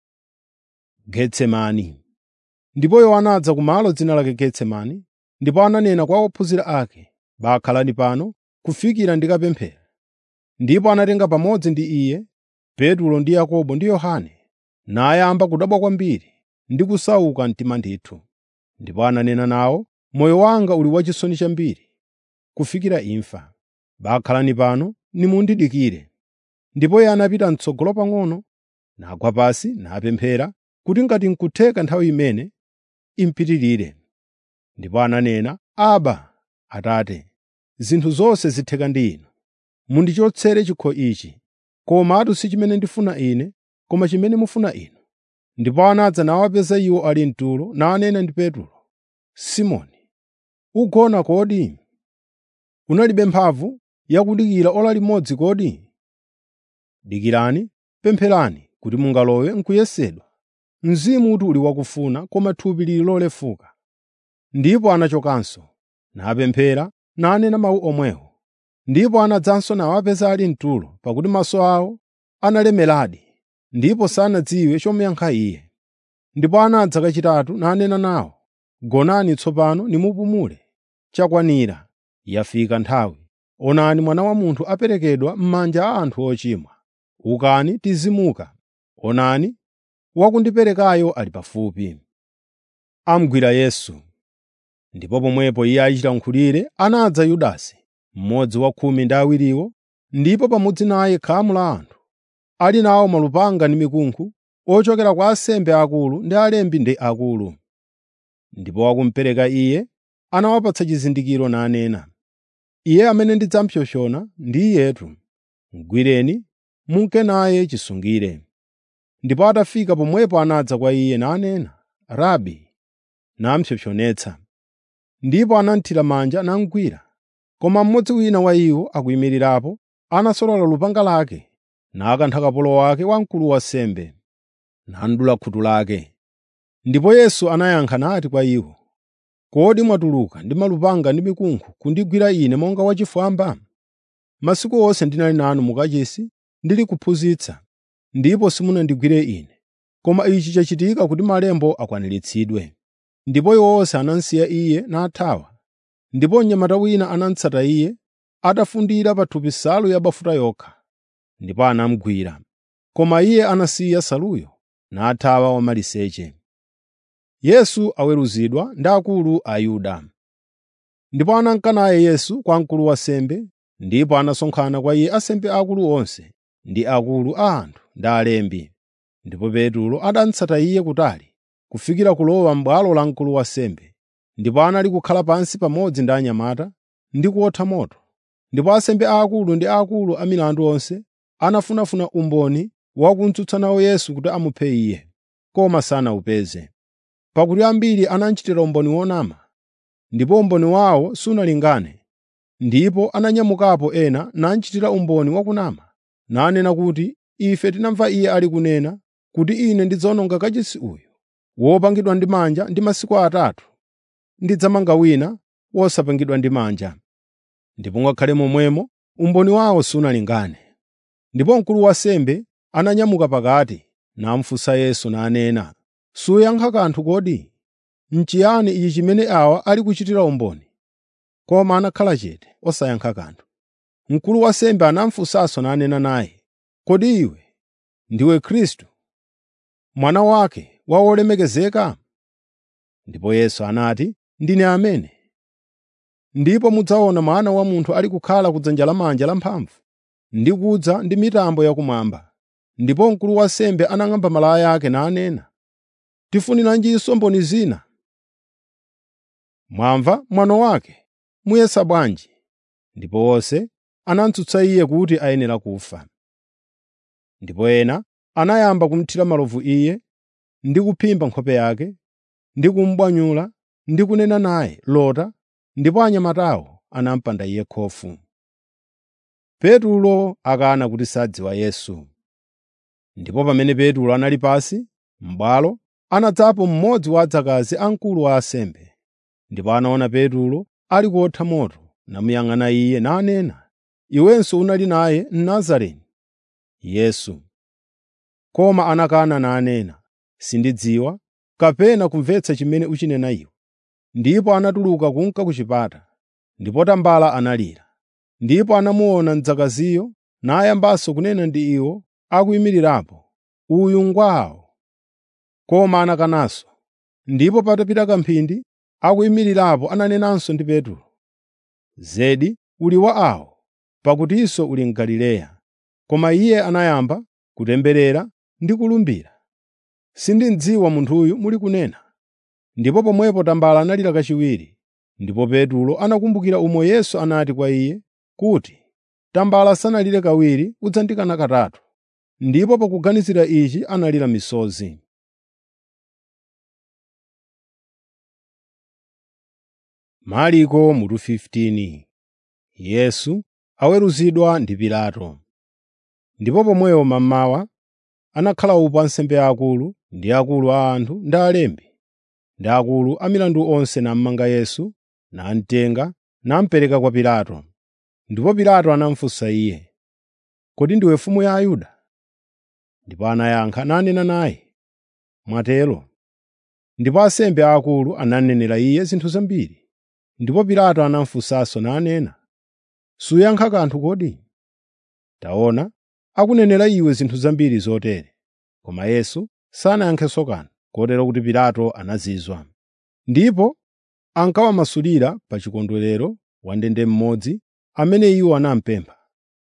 Getsemani Ndipo iwo anadza kumalo dzina lake Getsemani, ndipo ananena kwa ophunzira ake, “Bakhalani pano kufikira ndikapemphera.” Ndipo anatenga pamodzi ndi iye Petulo ndi Yakobo ndi Yohane, nayamba kudabwa kwambiri ndi kusauka mtima ndithu. Ndipo ananena nawo, “Moyo wanga uli wachisoni chambiri, kufikira imfa. Bakhalani pano nimundidikire.” Ndipo iye anapita m'tsogolo pang'ono, nagwa pansi napemphera kuti ngati n'kutheka nthawi imene impitirire. Ndipo ananena, “Aba, Atate, zinthu zonse zitheka ndi Inu. Mundichotsere chikho ichi. Komatu si chimene ndifuna ine, koma chimene mufuna Inu.” Ndipo anadza nawapeza iwo ali mtulo, nanena ndi Petulo, “Simoni, ugona kodi? Unalibe mphamvu yakudikira ora limodzi kodi? Dikirani, pempherani kuti mungalowe m'kuyesedwa. Mzimu uli wakufuna, koma thupi lili lolefuka.” Ndipo anachokanso, napemphera, nanena mawu omwewo. Ndipo anadzanso nawapeza ali mtulo, pakuti maso awo analemeradi, ndipo sanadziwe chomuyankha Iye. Ndipo anadza kachitatu nanena nawo, “Gonani tsopano nimupumule. Chakwanira, yafika nthawi. Onani Mwana wa Munthu aperekedwa m'manja a anthu ochimwa. Ukani tizimuka. Onani, wakundiperekayo ali pafupi.” Amugwira Yesu. Ndipo pomwepo iye achita nkhulire anadza Yudasi, mmodzi wa khumi ndi awiriwo, ndipo pamodzi naye khamu la anthu, ali nawo malupanga ndi mikunkhu, ochokera kwa ansembe akulu ndi alembi ndi akulu. Ndipo wakumupereka iye anawapatsa chizindikiro nanena, “Iye amene ndidzamupsompsona ndi iyetu. Mugwireni, munke naye chisungire.” Ndipo atafika pomwepo anadza kwa iye nanena, “Rabi,” namupsompsonetsa. Ndipo anamuthira manja namugwira. Koma mmodzi wina wa iwo akuyimirirapo anasolola lupanga lake, nakantha kapolo wake wa mkulu wa ansembe, nadula khutu lake. Ndipo Yesu anayankha nati kwa iwo, “Kodi mwatuluka ndi malupanga ndi mikunkhu kundigwira Ine monga wachifwamba? Masiku onse ndinali nanu mu kachisi ndili kuphunzitsa, ndipo simunandigwire Ine. Koma ichi chachitika kuti malembo akwaniritsidwe.” Ndipo iwo onse anamsiya Iye nathawa. Ndipo mnyamata wina anamutsata Iye, atafundira pathupi nsalu yabafuta yokha, ndipo anamugwira. Koma Iye anasiya nsaluyo nathawa wamaliseche. Yesu aweruzidwa ndi akulu a Ayuda. Ndipo ananka naye Yesu kwa mkulu wa ansembe, ndipo anasonkhana kwa iye ansembe aakulu onse ndi akulu a anthu ndi alembi. Ndipo Petulo adamutsata iye kutali, kufikira kulowa m'bwalo la mkulu wa ansembe. Ndipo anali kukhala pansi pamodzi ndi anyamata ndi kuotha moto. Ndipo ansembe aakulu ndi akulu a milandu onse anafunafuna umboni wa kumtsutsa nawo Yesu kuti amuphe iye, koma sanawupeze. Pakuti ambiri anamchitira umboni wonama, ndipo umboni wawo sunalingane. Ndipo ananyamukapo ena namchitira umboni wakunama, nanena kuti, “Ife tinamva iye ali kunena kuti ine ndidzawononga kachisi uyu wopangidwa ndi manja ndi masiku atatu ndidzamanga wina wosapangidwa ndi manja.” Ndipo ngakhale momwemo umboni wawo sunalingane. Ndipo mkulu wa ansembe ananyamuka pakati namufunsa Yesu nanena, “Suyankha kanthu kodi? N'chiyani ichi chimene awa ali kuchitira umboni?” Koma anakhala chete osayankha kanthu. Mkulu wa ansembe anamufunsanso nanena naye, “Kodi iwe ndiwe Khristu, mwana wake wa Wolemekezeka?” Ndipo Yesu anati, “Ndine amene. Ndipo mudzaona Mwana wa Munthu ali kukhala kudzanja lamanja lamphamvu ndi kudza ndi mitambo yakumwamba.” Ndipo mkulu wa ansembe anang'amba malaya ake nanena, “Tifuniranjinso mboni zina? Mwamva mwano wake. Muyesa bwanji?” Ndipo onse anamutsutsa iye kuti ayenera kufa. Ndipo ena anayamba kumuthira malovu iye ndi kuphimba nkhope yake, ndi kumubwanyula ndi kunena naye, “Lota!” Ndipo anyamatawo anamupanda iye khofu. Petulo akana kuti sadziwa Yesu. Ndipo pamene Petulo anali pansi m'bwalo, anadzapo mmodzi wa adzakazi a mkulu wa ansembe. Ndipo anaona Petulo ali kuotha moto, namuyang'ana iye nanena, “Iwenso unali naye Mnazareni.” Yesu koma anakana nanena, “Sindidziwa kapena kumvetsa chimene ukunena iwe.” Ndipo anatuluka kunka ku chipata, ndipo tambala analira. Ndipo anamuona mdzakaziyo nayambanso kunena ndi iwo akuyimirirapo, “Uyu ngwawo.” Koma anakananso. Ndipo patapita kamphindi akuyimirirapo ananenanso ndi Petulo, “Zedi uli wa awo, pakutinso uli m'Galileya.” Koma iye anayamba kutemberera ndi kulumbira, “Sindimudziwa munthuyu muli kunena.” Ndipo pomwepo tambala analira kachiwiri. Ndipo Petulo anakumbukira umo Yesu anati kwa iye kuti, “Tambala sanalire kawiri udzandikana katatu.” Ndipo pakuganizira ichi analira misozi. Marko mutu 15 Yesu aweruzidwa ndi Pilato. Ndipo pomwepo mammawa anakhala upo ansembe aakulu ndi akulu a anthu ndi alembi ndi akulu a milandu onse namumanga Yesu, namutenga namupereka kwa Pilato. Ndipo Pilato anamufunsa iye, “Kodi ndiwe mfumu ya Ayuda?” Ndipo anayankha nanena naye, “Mwatero.” Ndipo ansembe aakulu ananenera iye zinthu zambiri. Ndipo Pilato anamufunsanso nanena, “Suyankha kanthu kodi? Taona, akunenera iwe zinthu zambiri zotere.” Koma Yesu sanayankhenso kanthu, kotero kuti Pilato anazizwa. Ndipo ankawamasulira pa chikondwerero wandende mmodzi amene iwo anamupempha.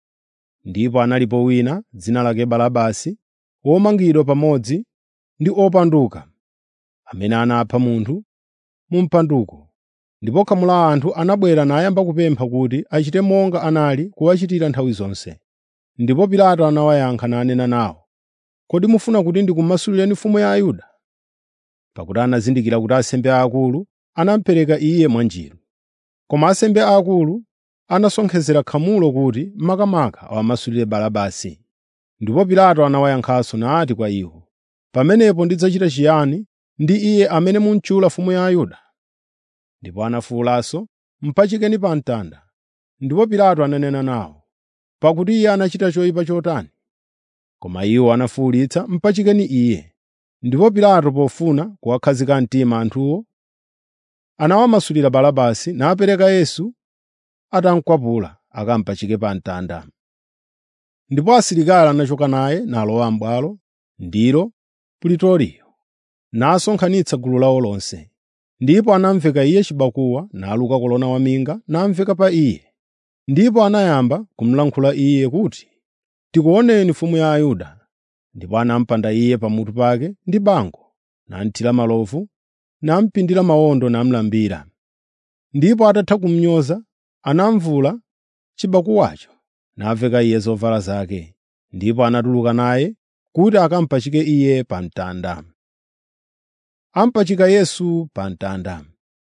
Ndipo analipo wina dzina lake Barabasi, womangidwa pamodzi ndi opanduka, amene anapha munthu mu mpanduko. Ndipo khamu la anthu anabwera nayamba kupempha kuti achite monga anali kuwachitira nthawi zonse. Ndipo Pilato anawayankha nanena nawo, “Kodi mufuna kuti ndikumasulireni mfumu ya Ayuda?” Pakuti anazindikira kuti ansembe aakulu anamupereka iye mwanjiru. Koma ansembe aakulu anasonkhezera khamulo kuti makamaka awamasulire Barabasi. Ndipo Pilato anawayankhanso nati kwa iwo, “Pamenepo ndidzachita chiyani ndi iye amene mumutchula mfumu ya Ayuda?” Ndipo anafuwulanso, “Mpachikeni pa mtanda.” Ndipo Pilato ananena nawo, “Pakuti iye anachita choyipa chotani?” Koma iwo anafuwulitsa, “Mpachikeni iye.” Ndipo Pilato pofuna kuwakhazika mtima anthuwo, anawamasulira Barabasi napereka Yesu atamukwapula akampachike pa mtanda. Ndipo asilikali anachoka naye nalowa m'bwalo, ndilo Pritoriyo, nasonkhanitsa gulu lawo lonse. Ndipo anamveka iye chibakuwa naluka kolona waminga namveka pa iye. Ndipo anayamba kumulankhula iye kuti, “Tikuoneni mfumu ya Ayuda.” Ndipo anamupanda iye pamutu pake ndi bango, namuthira malovu, namupindira mawondo namulambira. Ndipo atatha kumunyoza, anamuvula chibakuwacho naveka iye zovala zake. Ndipo anatuluka naye kuti akampachike iye pa mtanda. Ampachika Yesu pa mtanda.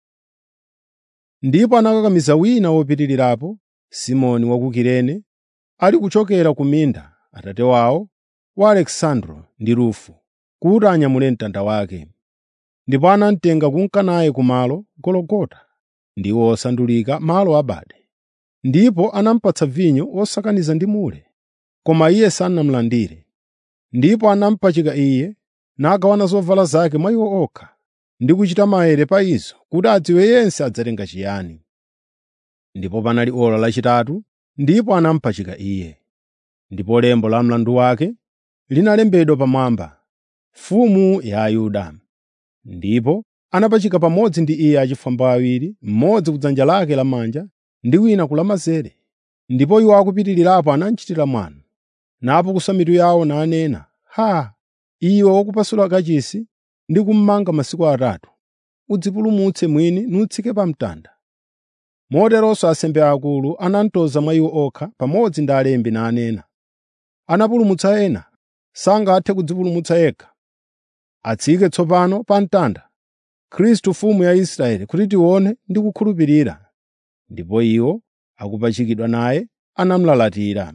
Ndipo anakakamiza wina wopitirirapo, Simoni wa ku Kirene, ali kuchokera ku minda, atate wawo wa Alekisandro ndi Rufo, kuti anyamule mtanda wake. Ndipo anamutenga kunka naye kumalo Gologota, ndiwo osandulika malo abade. Ndipo anamupatsa vinyo wosakaniza ndi mure. koma iye sanamulandire. Ndipo anamupachika iye, nagawana zovala zake mwa iwo okha, ndi kuchita maere pa izo kuti adziwe yense adzatenga chiyani. Ndipo panali ora lachitatu, ndipo anamupachika iye. Ndipo lembo la mlandu wake linalembedwa pamwamba, Mfumu ya Ayuda. Ndipo anapachika pamodzi ndi iye achifwamba awiri, mmodzi kudzanja lake lamanja ndi wina ku lamanzere. Ndipo iwo akupitirirapo anamchitira mwano, napukusa mitu yawo nanena, “Haa! Iwe wakupasula kachisi ndi kummanga masiku atatu, udzipulumutse mwini nutsike pa mtanda.” Moteronso ansembe akulu anamtoza mwa iwo okha pamodzi ndi alembi nanena, “Anapulumutsa ena, sangathe kudzipulumutsa yekha. Atsike tsopano pa mtanda, Khristu Mfumu ya Israeli kuti tione ndi kukhulupirira.” Ndipo iwo akupachikidwa naye anamulalatira.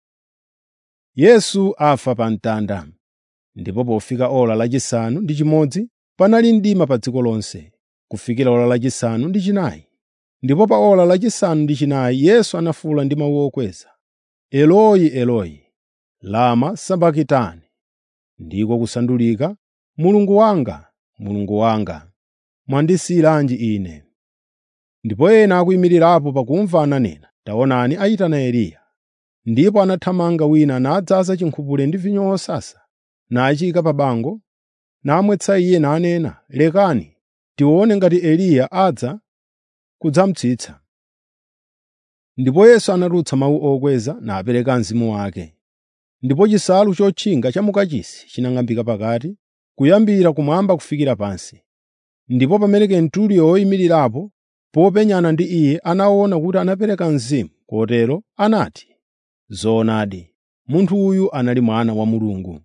Yesu afa pa mtanda. Ndipo pofika ora lachisanu ndi chimodzi panali mdima pa dziko lonse, kufikira ora lachisanu ndi chinayi. Ndipo pa ora lachisanu ndi chinayi Yesu anafuwula ndi mawu okweza, “Eloi, Eloi, lama sabakitani?” Ndiko kusandulika, “Mulungu wanga, Mulungu wanga, mwandisiyiranji ine?” Ndipo ena akuyimirirapo pakumva ananena, “Taonani ayitana Eliya.” Ndipo anathamanga wina nadzaza chinkhupule ndi vinyo wosasa, nachiyika pa bango, namwetsa iye nanena, “Lekani tione ngati Eliya adza kudzamutsitsa.” Ndipo Yesu anatulutsa mawu okweza napereka mzimu wake. Ndipo chisalu chotchinga cha mukachisi chinang'ambika pakati, kuyambira kumwamba kufikira pansi. Ndipo pamene Kenturiyo woyimirirapo popenyana ndi iye anaona kuti anapereka mzimu, kotero anati, “Zoonadi, munthu uyu anali Mwana wa Mulungu.”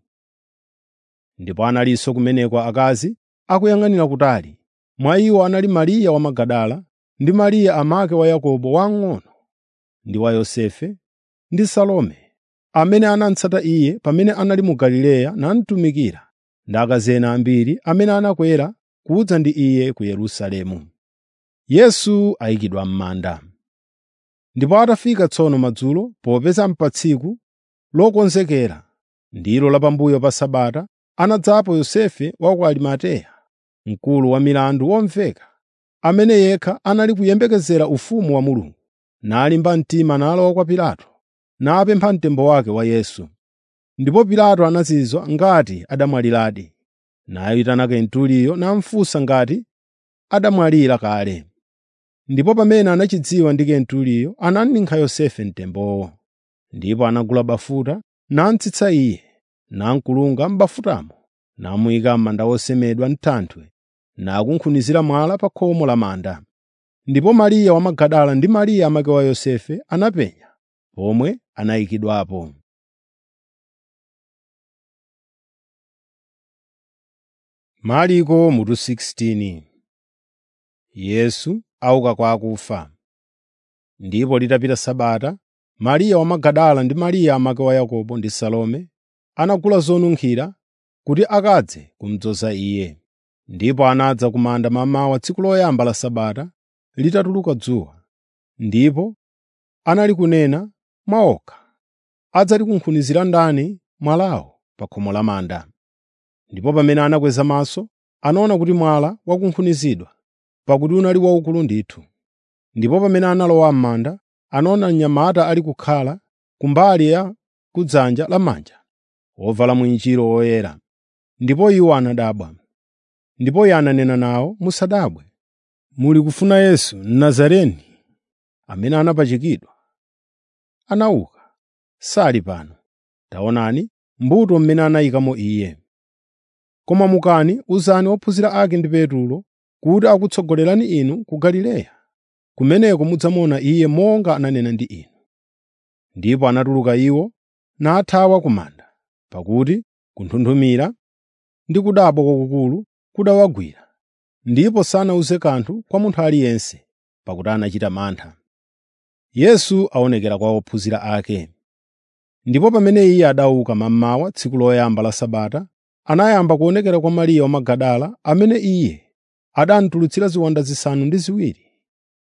Ndipo analinso kumeneko akazi akuyang'anira kutali. Mwa iwo anali Mariya wa Magadala ndi Mariya amake wa Yakobo wamng'ono ndi wa Yosefe ndi Salome, amene anamutsata iye pamene anali mu Galileya namutumikira, ndi akazi ena ambiri amene anakwera kudza ndi iye ku Yerusalemu. Yesu ayikidwa m'manda. Ndipo atafika tsono madzulo, popeza pa tsiku lokonzekera, ndilo la pambuyo pa Sabata, anadzapo Yosefe wa ku Arimateya, mkulu wa milandu womveka, amene yekha anali kuyembekezera ufumu wa Mulungu, nalimba mtima nalowa kwa Pilato, napempha mtembo wake wa Yesu. Ndipo Pilato anazizwa ngati adamwaliradi, nayitana Kenturiyo namufunsa ngati adamwalira kale. Ndipo pamene anachidziwa ndi Kenturiyo, ananinkha Yosefe mtembowo. Ndipo anagula bafuta, namutsitsa iye, namkulunga m'bafutamo, namuyika m'manda wosemedwa m'thanthwe, nakunkhunizira mwala pa khomo la manda. Ndipo Mariya wa Magadala ndi Mariya amake wa Yosefe anapenya pomwe anayikidwapo. Mariko mutu 16 Yesu auka kwa akufa. Ndipo litapita Sabata, Mariya wa Magadala ndi Mariya amake wa Yakobo ndi Salome anagula zonunkhira kuti akadze kumudzoza iye. Ndipo anadza ku manda mamawa tsiku loyamba la Sabata litatuluka dzuwa. Ndipo anali kunena mwa okha, adzatikunkhunizira ndani mwalawo pa khomo la manda. Ndipo pamene anakweza maso, anaona kuti mwala wakunkhunizidwa, pakuti unali waukulu ndithu. Ndipo pamene analowa m'manda, anaona mnyamata ali kukhala kumbali ya kudzanja lamanja, wovala mwinjiro woyera. Ndipo iwo anadabwa. Ndipo iye ananena nawo, “Musadabwe. Muli kufuna Yesu Mnazareni, amene anapachikidwa. Anauka, sali pano. Taonani mbuto mmene anayikamo Iye. Koma mukani uzani ophunzira ake ndi Petulo kuti akutsogolerani inu ku Galileya. Kumeneko mudzamuona Iye monga ananena ndi inu.” Ndipo anatuluka iwo nathawa ku manda, pakuti kunthunthumira ndi kudabwa kwakukulu kudawagwira, ndipo sanawuze kanthu kwa munthu aliyense, pakuti anachita mantha. Yesu aonekera kwa ophunzira ake. Ndipo pamene Iye adauka mammawa tsiku loyamba la Sabata, anayamba kuonekera kwa Mariya wa Magadala amene Iye adanitulutsira ziwanda zisanu ndi ziwiri.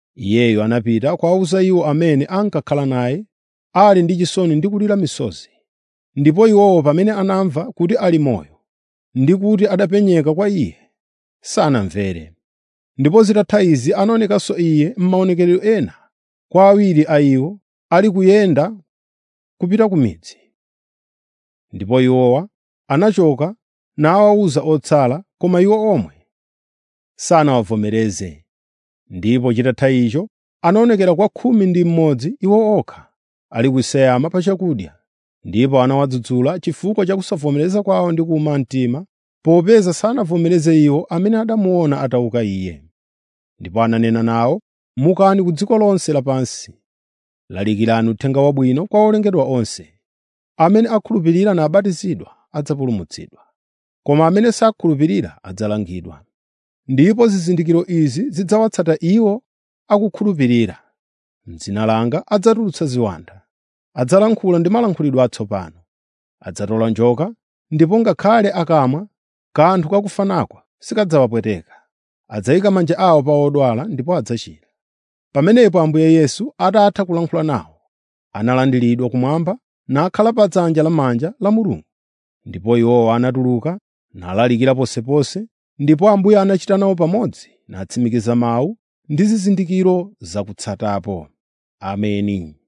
Iyeyo anapita kuwawuza iwo amene ankakhala naye, ali ndi chisoni ndi kulira misozi, ndipo iwowo pamene anamva kuti ali moyo ndi kuti adapenyeka kwa iye, sanamvere. Ndipo zitatha izi anaonekanso iye m'maonekedwe ena kwa awiri a iwo ali kuyenda kupita ku midzi. Ndipo iwowa anachoka nawawuza otsala, koma iwo omwe sanawavomereze. Ndipo chitatha icho anaonekera kwa khumi ndi mmodzi iwo okha ali kuseyama pa chakudya, ndipo anawadzudzula chifukwa cha kusavomereza kwawo ndi kuwuma mtima, popeza sanavomereze iwo amene adamuona atauka iye. Ndipo ananena nawo, “Mukani ku dziko lonse lapansi, lalikirani uthenga wabwino kwa olengedwa onse. Amene akhulupirira nabatizidwa adzapulumutsidwa, koma amene sakhulupirira adzalangidwa. Ndipo zizindikiro izi zidzawatsata iwo akukhulupirira: M'dzina langa adzatulutsa ziwanda, adzalankhula ndi malankhulidwe atsopano, adzatola njoka, ndipo ngakhale akamwa kanthu kakufanako sikadzawapweteka. Adzayika manja awo pa odwala ndipo adzachira.” Pamenepo Ambuye Yesu atatha kulankhula nawo, analandiridwa kumwamba nakhala pa dzanja lamanja la Mulungu. Ndipo iwowo anatuluka nalalikira ponseponse, ndipo Ambuye anachita nawo pamodzi natsimikiza mawu ndi zizindikiro zakutsatapo. Ameni.